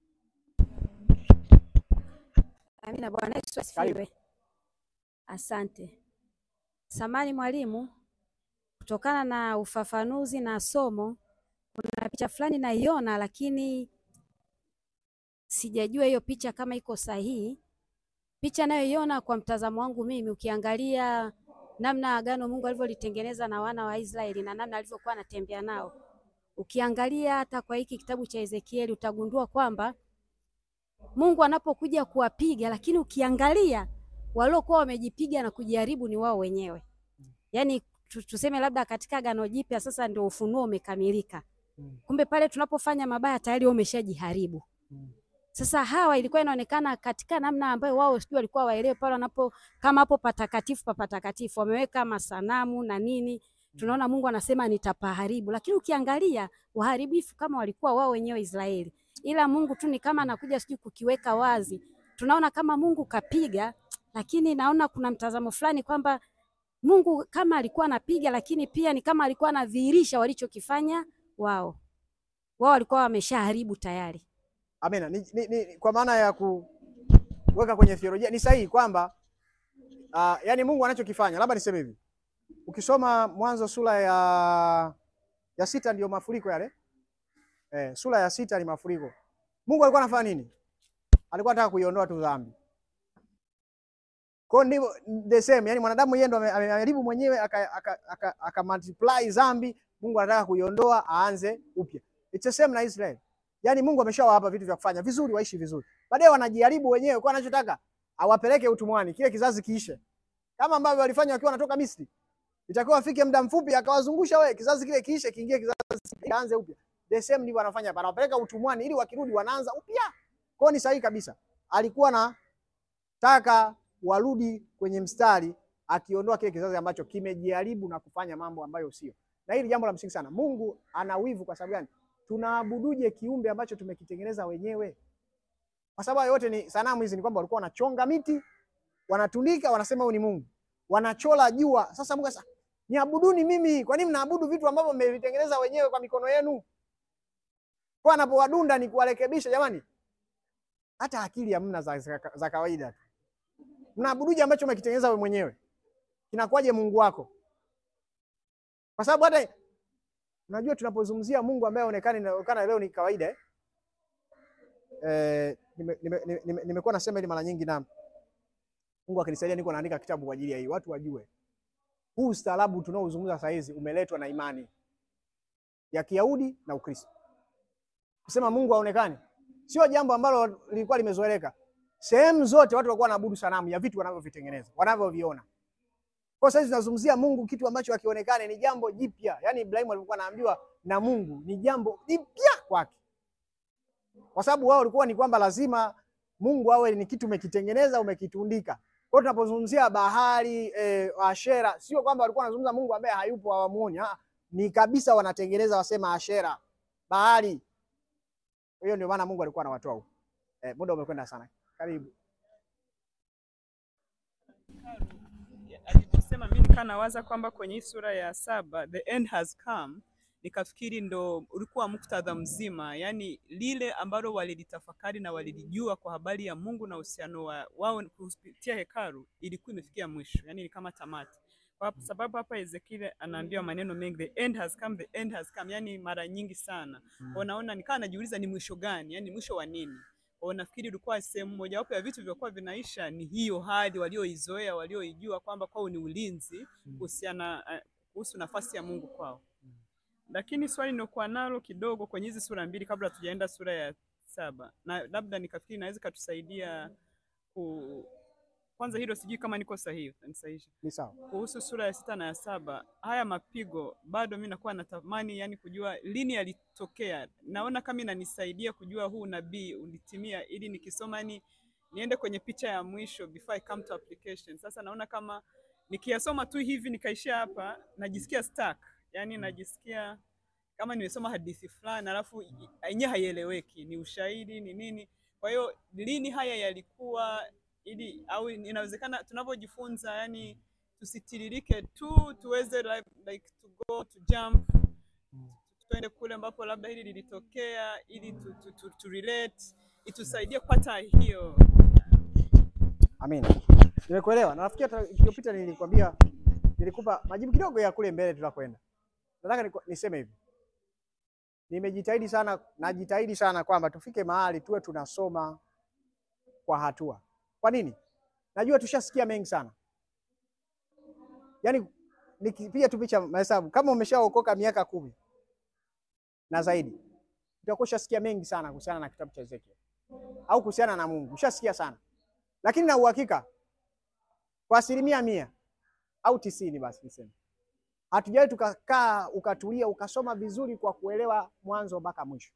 Amina. Bwana Yesu Karibu. asifiwe. Asante samani mwalimu, kutokana na ufafanuzi na somo, kuna picha fulani naiona, lakini sijajua hiyo picha kama iko sahihi. Picha nayoiona kwa mtazamo wangu mimi, ukiangalia namna agano Mungu alivyolitengeneza na wana wa Israeli na namna alivyokuwa anatembea nao, ukiangalia hata kwa hiki kitabu cha Ezekieli utagundua kwamba Mungu anapokuja kuwapiga, lakini ukiangalia waliokuwa wamejipiga na kujiharibu ni wao wenyewe. yaani tu- tuseme labda katika Agano Jipya sasa ndio ufunuo umekamilika. Mm. Kumbe pale tunapofanya mabaya tayari wao umeshajiharibu. Mm. Sasa hawa ilikuwa inaonekana katika namna ambayo wao sijui walikuwa waelewe pale wanapo kama hapo patakatifu pa patakatifu wameweka masanamu na nini, tunaona Mungu anasema nitapaharibu, lakini ukiangalia waharibifu kama walikuwa wao wenyewe Israeli, ila Mungu tu ni kama anakuja sijui kukiweka wazi. Tunaona kama Mungu kapiga, lakini naona kuna mtazamo fulani kwamba Mungu kama alikuwa anapiga, lakini pia ni kama alikuwa anadhihirisha walichokifanya wao. Wao walikuwa wameshaharibu tayari. Amina. Ni, ni, ni, kwa maana ya kuweka kwenye theolojia ni sahihi kwamba uh, yani Mungu anachokifanya, labda niseme hivi, ukisoma Mwanzo sura ya ya sita ndio mafuriko yale eh, sura ya sita ni mafuriko. Mungu alikuwa anafanya nini? Alikuwa anataka kuiondoa tu dhambi. Kwa hiyo ndivyo the same, yani mwanadamu yeye ndo ame- ameharibu mwenyewe aka, aka, aka, aka multiply dhambi. Mungu anataka kuiondoa aanze upya. It's the same na Israel. Yaani Mungu ameshawapa vitu vya kufanya vizuri, waishi vizuri. Baadaye wanajaribu wenyewe kwa anachotaka awapeleke utumwani, kile kizazi kiishe. Kama ambavyo walifanya wakiwa wanatoka Misri. Itakiwa afike muda mfupi akawazungusha wewe, kizazi kile kiishe, kiingie kizazi kianze upya. The same ndivyo wanafanya hapa. Anawapeleka utumwani ili wakirudi wanaanza upya. Kwa hiyo ni sahihi kabisa. Alikuwa na taka warudi kwenye mstari akiondoa kile kizazi ambacho kimejaribu na kufanya mambo ambayo sio. Na hili jambo la msingi sana. Mungu ana wivu kwa sababu gani? Tunaabuduje kiumbe ambacho tumekitengeneza wenyewe? Kwa sababu hayo yote ni sanamu hizi, ni kwamba walikuwa wanachonga miti, wanatundika, wanasema huyu ni Mungu, wanachola jua. Sasa Mungu sasa, niabuduni mimi. Kwa nini mnaabudu vitu ambavyo mmevitengeneza wenyewe kwa mikono yenu? Kwa anapowadunda ni kuwarekebisha. Jamani, hata akili hamna za, za, za kawaida tu. Mnaabuduje ambacho umekitengeneza wewe mwenyewe? Kinakuwaje Mungu wako? Kwa sababu hata unajua tunapozungumzia Mungu ambaye haonekani inaonekana leo ni kawaida eh? Eh, nimekuwa nime, nime, nime, nimekuwa nasema hili mara nyingi na Mungu akinisaidia niko naandika kitabu kwa ajili ya hii. Watu wajue. Huu ustaarabu tunaozungumza saa hizi umeletwa na imani ya Kiyahudi na Ukristo. Kusema Mungu haonekani sio jambo ambalo lilikuwa limezoeleka. Sehemu zote watu walikuwa wanaabudu sanamu ya vitu wanavyovitengeneza, wanavyoviona. Kwa sasa tunazungumzia Mungu, kitu ambacho hakionekane, ni jambo jipya. Yaani Ibrahimu alikuwa anaambiwa na Mungu ni jambo jipya kwake, kwa sababu wao walikuwa ni kwamba lazima Mungu awe ni kitu umekitengeneza, umekitundika. Kwa hiyo tunapozungumzia bahari eh, Ashera, sio kwamba walikuwa wanazungumza Mungu ambaye hayupo, hawamuoni. Ah, ni kabisa wanatengeneza, wasema Ashera, bahari. Kwa hiyo ndio maana Mungu alikuwa anawatoa huko. Eh, muda umekwenda sana. Karibu. aliposema mi nikaa nawaza kwamba kwenye hii sura ya saba the end has come, nikafikiri ndo ulikuwa muktadha mzima, yani lile ambalo walilitafakari na walilijua kwa habari ya Mungu na uhusiano wa wao kupitia hekalu ilikuwa imefikia mwisho, yani ni kama tamati. Kwa sababu hapa Ezekiel anaambiwa maneno mengi, the end has come, the end has come, yani mara nyingi sana. Kwa naona nikawa najiuliza ni mwisho gani, yani mwisho wa nini? Kwa nafikiri ilikuwa sehemu mojawapo ya vitu vilivyokuwa vinaisha ni hiyo hali walioizoea, walioijua kwamba kwao ni ulinzi kuhusiana eh, kuhusu nafasi ya Mungu kwao. Lakini swali nilikuwa nalo kidogo kwenye hizi sura mbili kabla tujaenda sura ya saba, na labda nikafikiri naweza katusaidia ku kwanza hilo, sijui kama niko sahihi, utanisahihisha Ni sawa. kuhusu sura ya sita na ya saba. Haya mapigo bado mimi nakuwa natamani yani kujua lini yalitokea. Naona kama inanisaidia kujua huu nabii ulitimia, ili nikisoma ni niende kwenye picha ya mwisho before I come to application. Sasa naona kama nikiyasoma tu hivi nikaishia hapa, najisikia stuck, yani najisikia kama nimesoma hadithi fulani alafu yenyewe haieleweki, ni ushahidi ni nini. Kwa hiyo lini haya yalikuwa ili au inawezekana tunavyojifunza yani tusitiririke tu tuweze like, like to go to jump tuende kule ambapo labda hili lilitokea ili tu, tu, tu, tu relate itusaidie kupata hiyo Amina. Nimekuelewa. Na nafikiri hata iliyopita nilikwambia nilikupa majibu kidogo ya kule mbele tunakwenda. Nataka niku- niseme hivi. Nimejitahidi sana, najitahidi sana kwamba tufike mahali tuwe tunasoma kwa hatua. Kwa nini? Najua tushasikia mengi sana. Yaani nikipiga tu picha mahesabu kama umeshaokoka miaka kumi na zaidi, utakuwa ushasikia mengi sana kuhusiana na kitabu cha Ezekiel au kuhusiana na Mungu. Ushasikia sana. Lakini na uhakika kwa asilimia mia au tisini basi niseme hatujawahi tukakaa ukatulia ukasoma vizuri kwa kuelewa mwanzo mpaka mwisho,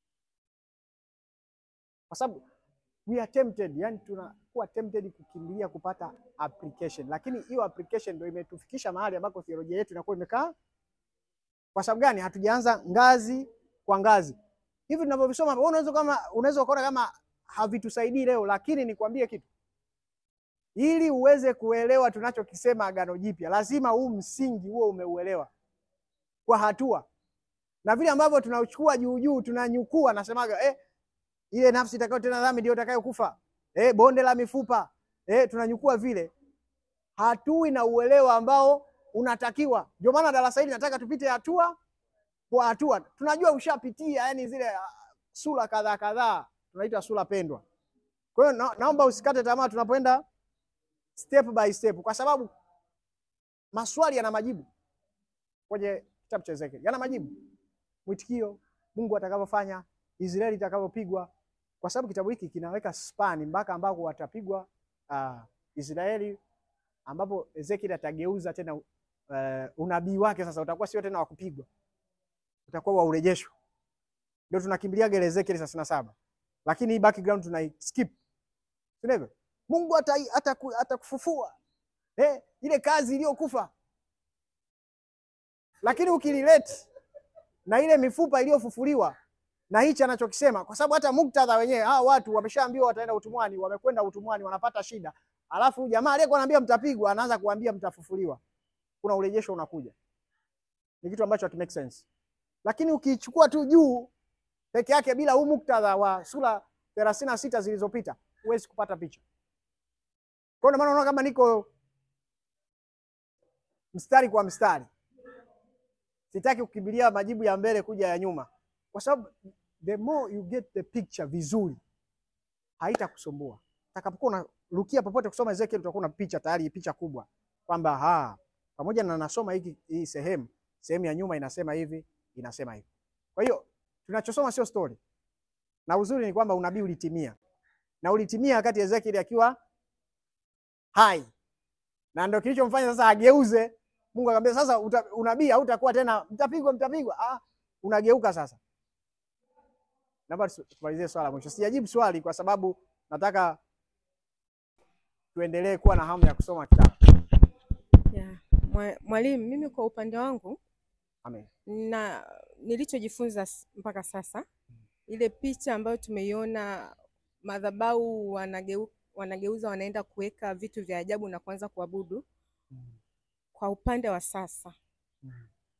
kwa sababu we are tempted, yani tunakuwa tempted kukimbilia kupata application, lakini hiyo application ndio imetufikisha mahali ambako theolojia yetu inakuwa imekaa. Kwa sababu gani? Hatujaanza ngazi kwa ngazi. Hivi tunavyovisoma, wewe unaweza kama unaweza kuona kama havitusaidii leo, lakini nikwambie kitu, ili uweze kuelewa tunachokisema Agano Jipya, lazima huu msingi huo umeuelewa kwa hatua, na vile ambavyo tunachukua juu juu, tunanyukua, nasemaga eh, ile nafsi itakayotenda dhambi ndio itakayokufa, eh, bonde la mifupa, eh, tunanyukua vile, hatui na uelewa ambao unatakiwa. Ndio maana darasa hili nataka tupite hatua kwa hatua. Tunajua ushapitia yani zile uh, sura kadhaa kadhaa, tunaita sura pendwa. Kwa hiyo na, naomba usikate tamaa tunapoenda step by step, kwa sababu maswali yana majibu kwenye kitabu cha Ezekiel, yana majibu, mwitikio, Mungu atakavyofanya, Israeli itakavyopigwa, kwa sababu kitabu hiki kinaweka span mpaka ambako watapigwa uh, Israeli, ambapo Ezekiel atageuza tena uh, unabii wake sasa utakuwa sio tena wa kupigwa, utakuwa wa urejesho. Ndio tunakimbilia ile Ezekiel thelathini na saba, lakini hii background tunai skip, sio hivyo? Mungu atakufufua eh, ile kazi iliyokufa, lakini ukililete na ile mifupa iliyofufuliwa na hichi anachokisema, kwa sababu hata muktadha wenyewe, hao watu wameshaambiwa wataenda utumwani, wamekwenda utumwani, wanapata shida, alafu jamaa aliyekuwa anaambia mtapigwa anaanza kuambia mtafufuliwa. Kuna urejesho unakuja, ni kitu ambacho haki make sense, lakini ukichukua tu juu peke yake bila huu muktadha wa sura thelathini na sita zilizopita huwezi kupata picha. Kwa hiyo maana unaona kama niko mstari kwa mstari, sitaki kukimbilia majibu ya mbele kuja ya nyuma, kwa sababu the more you get the picture vizuri haitakusumbua. Utakapokuwa unarukia popote kusoma Ezekiel, utakuwa na picha tayari, picha kubwa kwamba ha, pamoja na nasoma hiki hii sehemu sehemu ya nyuma inasema hivi, inasema hivi. Kwa hiyo tunachosoma sio story, na uzuri ni kwamba unabii ulitimia, na ulitimia wakati Ezekiel akiwa hai, na ndio kilichomfanya sasa ageuze. Mungu akamwambia sasa, unabii hautakuwa tena mtapigwa, mtapigwa. Ah, unageuka sasa. Naomba tumalizie swala mwisho. Sijajibu swali kwa sababu nataka tuendelee kuwa na hamu ya kusoma kitabu. Yeah. Mwalimu, mimi kwa upande wangu Amen. na nilichojifunza mpaka sasa, ile picha ambayo tumeiona madhabahu wanageu, wanageuza wanaenda kuweka vitu vya ajabu na kuanza kuabudu Mm. kwa upande wa sasa Mm.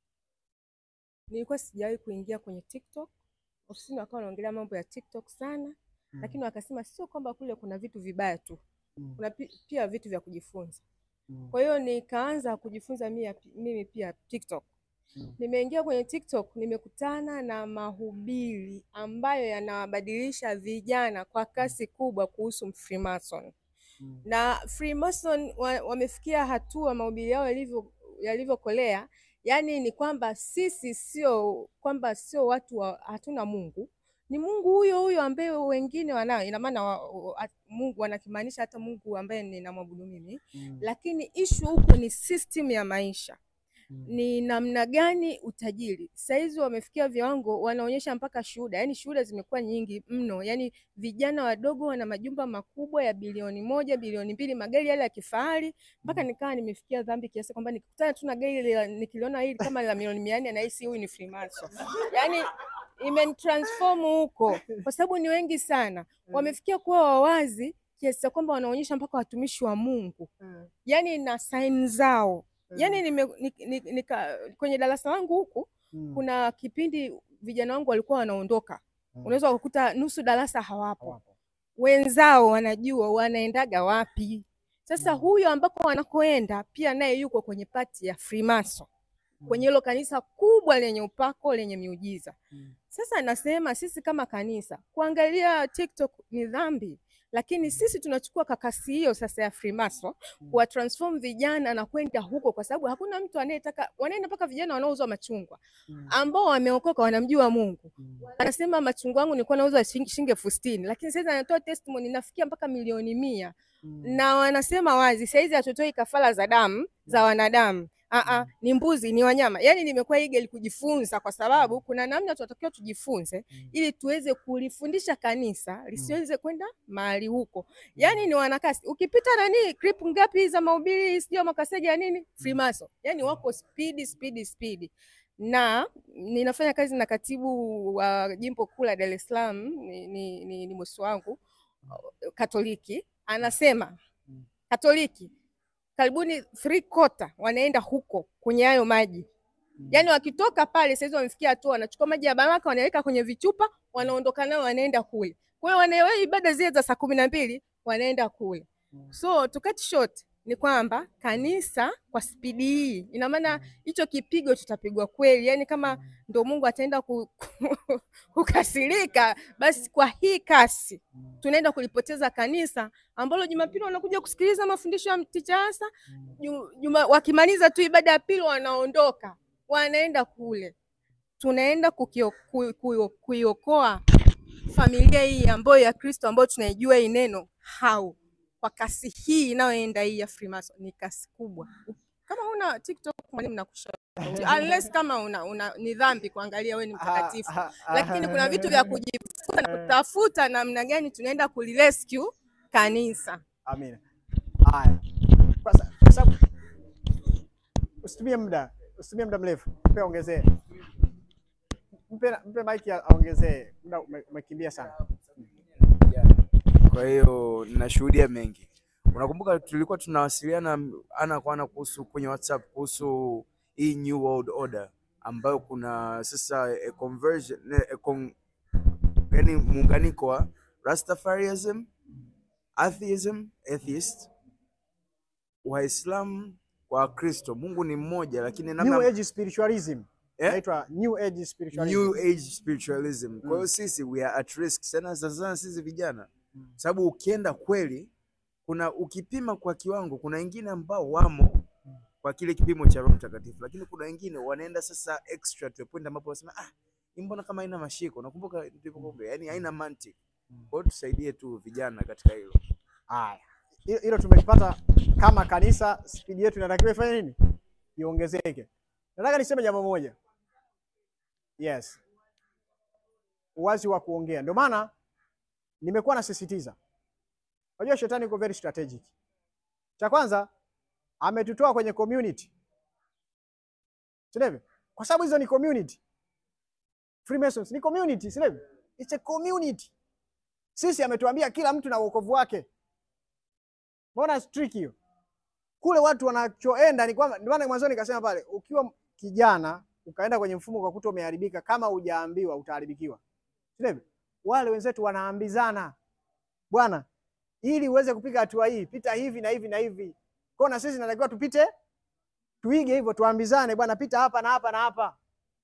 nilikuwa sijawahi kuingia kwenye TikTok. Ofisini wakawa wanaongelea mambo ya TikTok sana Mm. lakini wakasema sio kwamba kule kuna vitu vibaya tu, Mm. kuna pi- pia vitu vya kujifunza. Mm. Kwa hiyo nikaanza kujifunza mia, mimi pia TikTok. Mm. Nimeingia kwenye TikTok, nimekutana na mahubiri ambayo yanawabadilisha vijana kwa kasi kubwa kuhusu Freemason Mm. na Freemason wa, wamefikia hatua mahubiri yao yalivyo yalivyokolea, yaani ni kwamba sisi sio kwamba sio watu wa, hatuna Mungu, ni Mungu huyo huyo ambaye wengine wanao. Ina maana wa, wa, Mungu wanakimaanisha hata Mungu ambaye ninamwabudu mimi, Mm. lakini issue huko ni system ya maisha Mm. ni namna gani utajiri. Saizi wamefikia viwango, wanaonyesha mpaka shuhuda, yaani shuhuda zimekuwa nyingi mno, yaani vijana wadogo wana majumba makubwa ya bilioni moja, bilioni mbili, magari yale ya kifahari, mpaka nikawa nimefikia dhambi kiasi kwamba nikikutana tu na gari la- nikiliona hili kama la milioni mia nne nahisi huyu ni Freemason. Yaani imenitransform huko, kwa sababu ni wengi sana wamefikia kuwa wawazi kiasi cha kwamba wanaonyesha mpaka watumishi wa Mungu, Mm. yaani na saini zao Yaani nime, ni, ni, nika, kwenye darasa langu huku Mm. kuna kipindi vijana wangu walikuwa wanaondoka, Mm. unaweza kukuta nusu darasa hawapo, Hawapo. wenzao wanajua wanaendaga wapi. Sasa Mm. huyo ambako wanakoenda pia naye yuko kwenye pati ya Freemason kwenye hilo kanisa kubwa lenye upako lenye miujiza. Mm. Sasa nasema sisi kama kanisa kuangalia TikTok ni dhambi, lakini sisi tunachukua kakasi hiyo sasa ya Freemason kuwa transform vijana na kwenda huko, kwa sababu hakuna mtu anayetaka, wanaenda mpaka vijana wanaouza machungwa Mm. ambao wameokoka, wanamjua Mungu, Mm. anasema machungwa yangu nilikuwa nauza shing- shilingi elfu sitini lakini sasa anatoa testimony nafikia mpaka milioni mia Mm. na wanasema wazi saizi hatutoi kafara za damu za wanadamu, Aa, ni mbuzi, ni wanyama. Yaani nimekuwa eager kujifunza kwa sababu kuna namna tunatakiwa tujifunze ili tuweze kulifundisha kanisa lisiweze kwenda mahali huko. Yaani ni wanakasi. Ukipita nani clip ngapi za mahubiri sio makaseja ya nini? Freemason. Yaani wako speed speed speed. Na ninafanya kazi na katibu wa jimbo kuu la Dar es Salaam ni, ni, ni, ni bosi wangu Katoliki anasema Katoliki karibuni three quarter wanaenda huko kwenye hayo maji. Yaani wakitoka pale saizi wamefikia hatua wanachukua maji ya baraka wanaweka kwenye vichupa wanaondoka nayo wanaenda kule. Kwa hiyo wanaelewa ibada zile za saa kumi na mbili wanaenda kule. So to cut short ni kwamba kanisa kwa spidi hii ina maana hicho kipigo tutapigwa kweli, yaani kama ndo Mungu ataenda ku, kukasirika, basi kwa hii kasi tunaenda kulipoteza kanisa ambalo Jumapili wanakuja kusikiliza mafundisho ya Ticha Hasa, Ju- juma wakimaliza tu ibada ya pili wanaondoka, wanaenda kule. Tunaenda kukio- ku- ku- kuiokoa familia hii ambayo ya Kristo ambayo tunaijua hii neno hau kwa kasi hii inayoenda hii ya Freemason ni kasi kubwa. Kama una TikTok mwalimu, nakushauri unless kama una, una ni dhambi kuangalia wewe ni mtakatifu, lakini kuna vitu vya kujifunza na kutafuta namna gani tunaenda kulirescue kanisa. Amina. Haya, kwa sa- kwa sababu usitumie muda, usitumie muda mrefu, mpe ongezee, mpe mpe maiki aongezee, muda ume- umekimbia sana. Kwa hiyo ninashuhudia mengi. Unakumbuka tulikuwa tunawasiliana ana kwa ana kuhusu kwenye WhatsApp kuhusu hii New World Order ambayo kuna sasa a conversion, a con, yani muunganiko wa Rastafarianism, atheism, atheist, Waislamu kwa Wakristo. Mungu ni mmoja lakini namna New Age spiritualism Eh? inaitwa New Age spiritualism. New Age spiritualism. Kwa hiyo sisi we are at risk sana sana sana sisi vijana, sababu ukienda kweli, kuna ukipima kwa kiwango, kuna wengine ambao wamo kwa kile kipimo cha Roho Mtakatifu, lakini kuna wengine wanaenda sasa extra to a point ambapo wanasema ah, hii mbona kama haina mashiko. Nakumbuka tulivyokuambia, yani haina mantiki. Kwa hiyo tusaidie tu vijana katika hilo. Haya, hilo hilo tumelipata kama kanisa, spidi yetu inatakiwa ifanye nini? Iongezeke. Nataka niseme jambo moja. Yes, uwazi wa kuongea. Ndio maana nimekuwa nasisitiza, unajua shetani iko very strategic. Cha kwanza ametutoa kwenye community, si ndivyo? Kwa sababu hizo ni community. Freemasons ni community, si ndivyo? It's a community. Sisi ametuambia kila mtu na wokovu wake. Mbona trick hiyo? Kule watu wanachoenda ni kwamba, ndio maana mwanzoni nikasema pale, ukiwa kijana ukaenda kwenye mfumo ukakuta umeharibika, kama hujaambiwa utaharibikiwa. Si ndivyo? Wale wenzetu wanaambizana, bwana, ili uweze kupiga hatua hii, pita hivi na hivi na hivi. Kwa hiyo na sisi natakiwa tupite, tuige hivyo, tuambizane, bwana, pita hapa na hapa na hapa.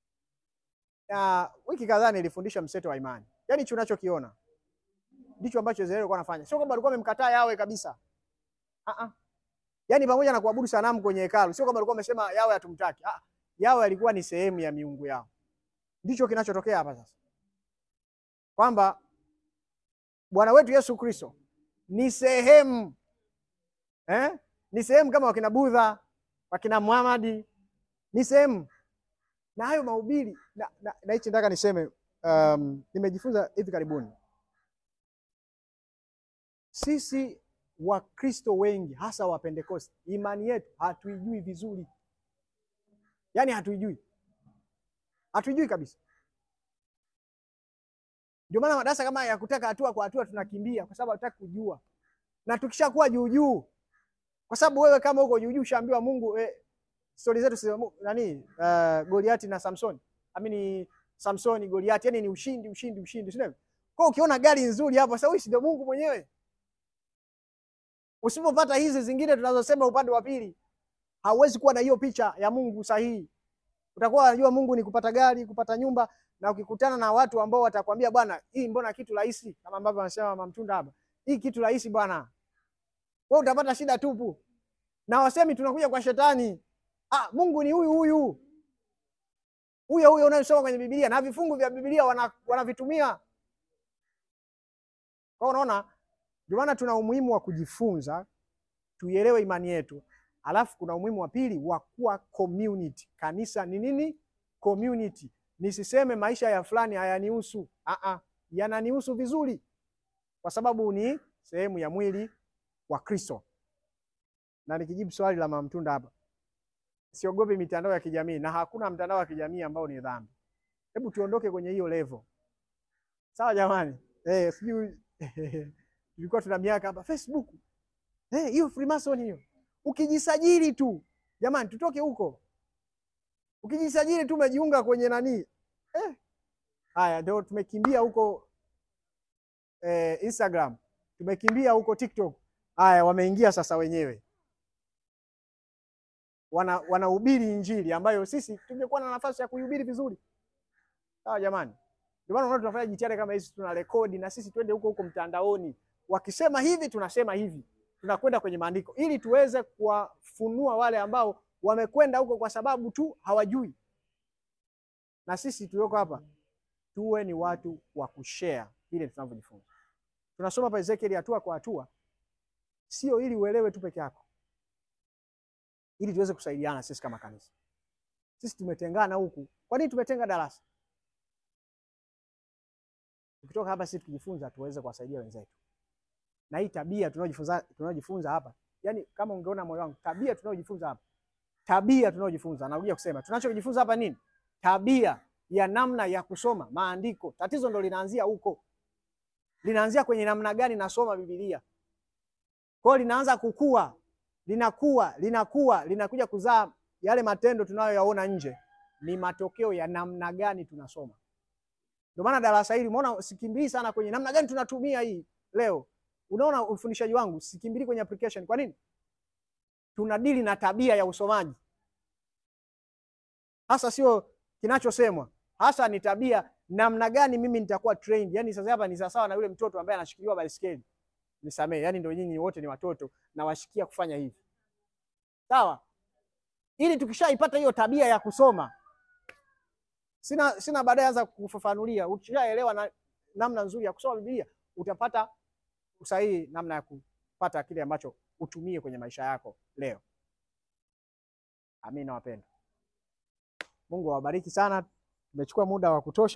Na wiki kadhaa nilifundisha mseto wa imani, yaani hicho unachokiona ndicho ambacho Israeli alikuwa anafanya. Sio kwamba alikuwa amemkataa Yawe kabisa. Ah ah. Yaani pamoja na kuabudu sanamu kwenye hekalu, sio kwamba alikuwa amesema Yawe hatumtaki. Ah, Yawe alikuwa ni sehemu ya miungu yao. Ndicho kinachotokea hapa sasa. Kwamba Bwana wetu Yesu Kristo ni sehemu eh? Ni sehemu kama wakina Budha, wakina Muhamadi, ni sehemu na hayo mahubiri na, na, na hichi nataka niseme um, nimejifunza hivi karibuni sisi Wakristo wengi hasa wa Pentekoste, imani yetu hatuijui vizuri, yaani hatuijui, hatuijui kabisa. Ndio maana madarasa kama ya kutaka hatua kwa hatua tunakimbia, kwa sababu hatutaki kujua, na tukishakuwa juu juu, kwa sababu wewe kama uko juu juu ushaambiwa Mungu eh, stori zetu si nani, uh, Goliati na Samsoni, amini Samsoni Goliati, yani ni ushindi ushindi ushindi, si ndivyo? Kwa hiyo ukiona gari nzuri hapo, sasa huyu si ndio Mungu mwenyewe? Usipopata hizi zingine tunazosema upande wa pili, hauwezi kuwa na hiyo picha ya Mungu sahihi. Utakuwa unajua Mungu ni kupata gari, kupata nyumba, na ukikutana na watu ambao watakwambia bwana, hii mbona kitu rahisi, kama ambavyo wanasema Mama Mtunda hapa, hii kitu rahisi bwana, wewe utapata shida tupu. Na wasemi tunakuja kwa shetani. Ah, Mungu ni huyu huyu huyo huyo unayosoma kwenye Biblia na vifungu vya Biblia wana- wanavitumia. Kwa hiyo unaona, ndio maana tuna umuhimu wa kujifunza, tuielewe imani yetu, Alafu kuna umuhimu wa pili wa kuwa community. Kanisa ni nini? Community. Nisiseme maisha ya fulani hayanihusu. Ah ah, yananihusu vizuri, kwa sababu ni sehemu ya mwili wa Kristo. Na nikijibu swali la Mama Mtunda hapa, siogopi mitandao ya kijamii, na hakuna mtandao wa kijamii ambao ni dhambi. Hebu tuondoke kwenye hiyo level, sawa jamani? Eh, sijui tulikuwa tuna miaka hapa Facebook eh, hiyo Freemason hiyo, ukijisajili tu jamani, tutoke huko. Ukijisajili tu umejiunga kwenye nani eh, haya ndio tumekimbia huko eh, Instagram, tumekimbia huko TikTok. Haya, wameingia sasa wenyewe wana wanahubiri injili ambayo sisi tungekuwa na nafasi ya kuihubiri vizuri. Sawa jamani, ndio maana unaona tunafanya jitihada kama hizi, tuna rekodi na sisi twende huko huko mtandaoni, wakisema hivi tunasema hivi, tunakwenda kwenye maandiko ili tuweze kuwafunua wale ambao wamekwenda huko kwa sababu tu hawajui. Na sisi tulioko hapa tuwe ni watu wa kushare vile tunavyojifunza. Tunasoma pa Ezekieli hatua kwa hatua, sio ili uelewe tu peke yako ili tuweze kusaidiana sisi kama kanisa. Sisi tumetengana huku. Kwa nini tumetenga darasa? Tukitoka hapa sisi tukijifunza tuweze kuwasaidia wenzetu. Na hii tabia tunayojifunza tunayojifunza hapa, yani kama ungeona moyo wangu, tabia tunayojifunza hapa, tabia tunayojifunza, narudia kusema, tunachojifunza hapa nini? Tabia ya namna ya kusoma maandiko. Tatizo ndo linaanzia huko, linaanzia kwenye namna gani nasoma Biblia. Kwa hiyo linaanza kukua linakuwa linakuwa linakuja kuzaa yale matendo tunayoyaona nje, ni matokeo ya namna gani tunasoma. Ndio maana darasa hili umeona, sikimbilii sana kwenye namna gani tunatumia hii leo. Unaona ufundishaji wangu sikimbilii kwenye application. Kwa nini? Tunadili na tabia ya usomaji hasa, sio kinachosemwa hasa, ni tabia, namna gani mimi nitakuwa trained. Yani sasa hapa ni sawasawa na yule mtoto ambaye anashikiliwa baiskeli Nisamee, yani ndio nyinyi wote ni watoto na washikia kufanya hivi, sawa? Ili tukishaipata hiyo tabia ya kusoma, sina sina baadaye anza kufafanulia. Ukishaelewa na namna nzuri ya kusoma Biblia, utapata usahihi namna ya kupata kile ambacho utumie kwenye maisha yako leo. Amina wapendwa, Mungu awabariki sana. Tumechukua muda wa kutosha.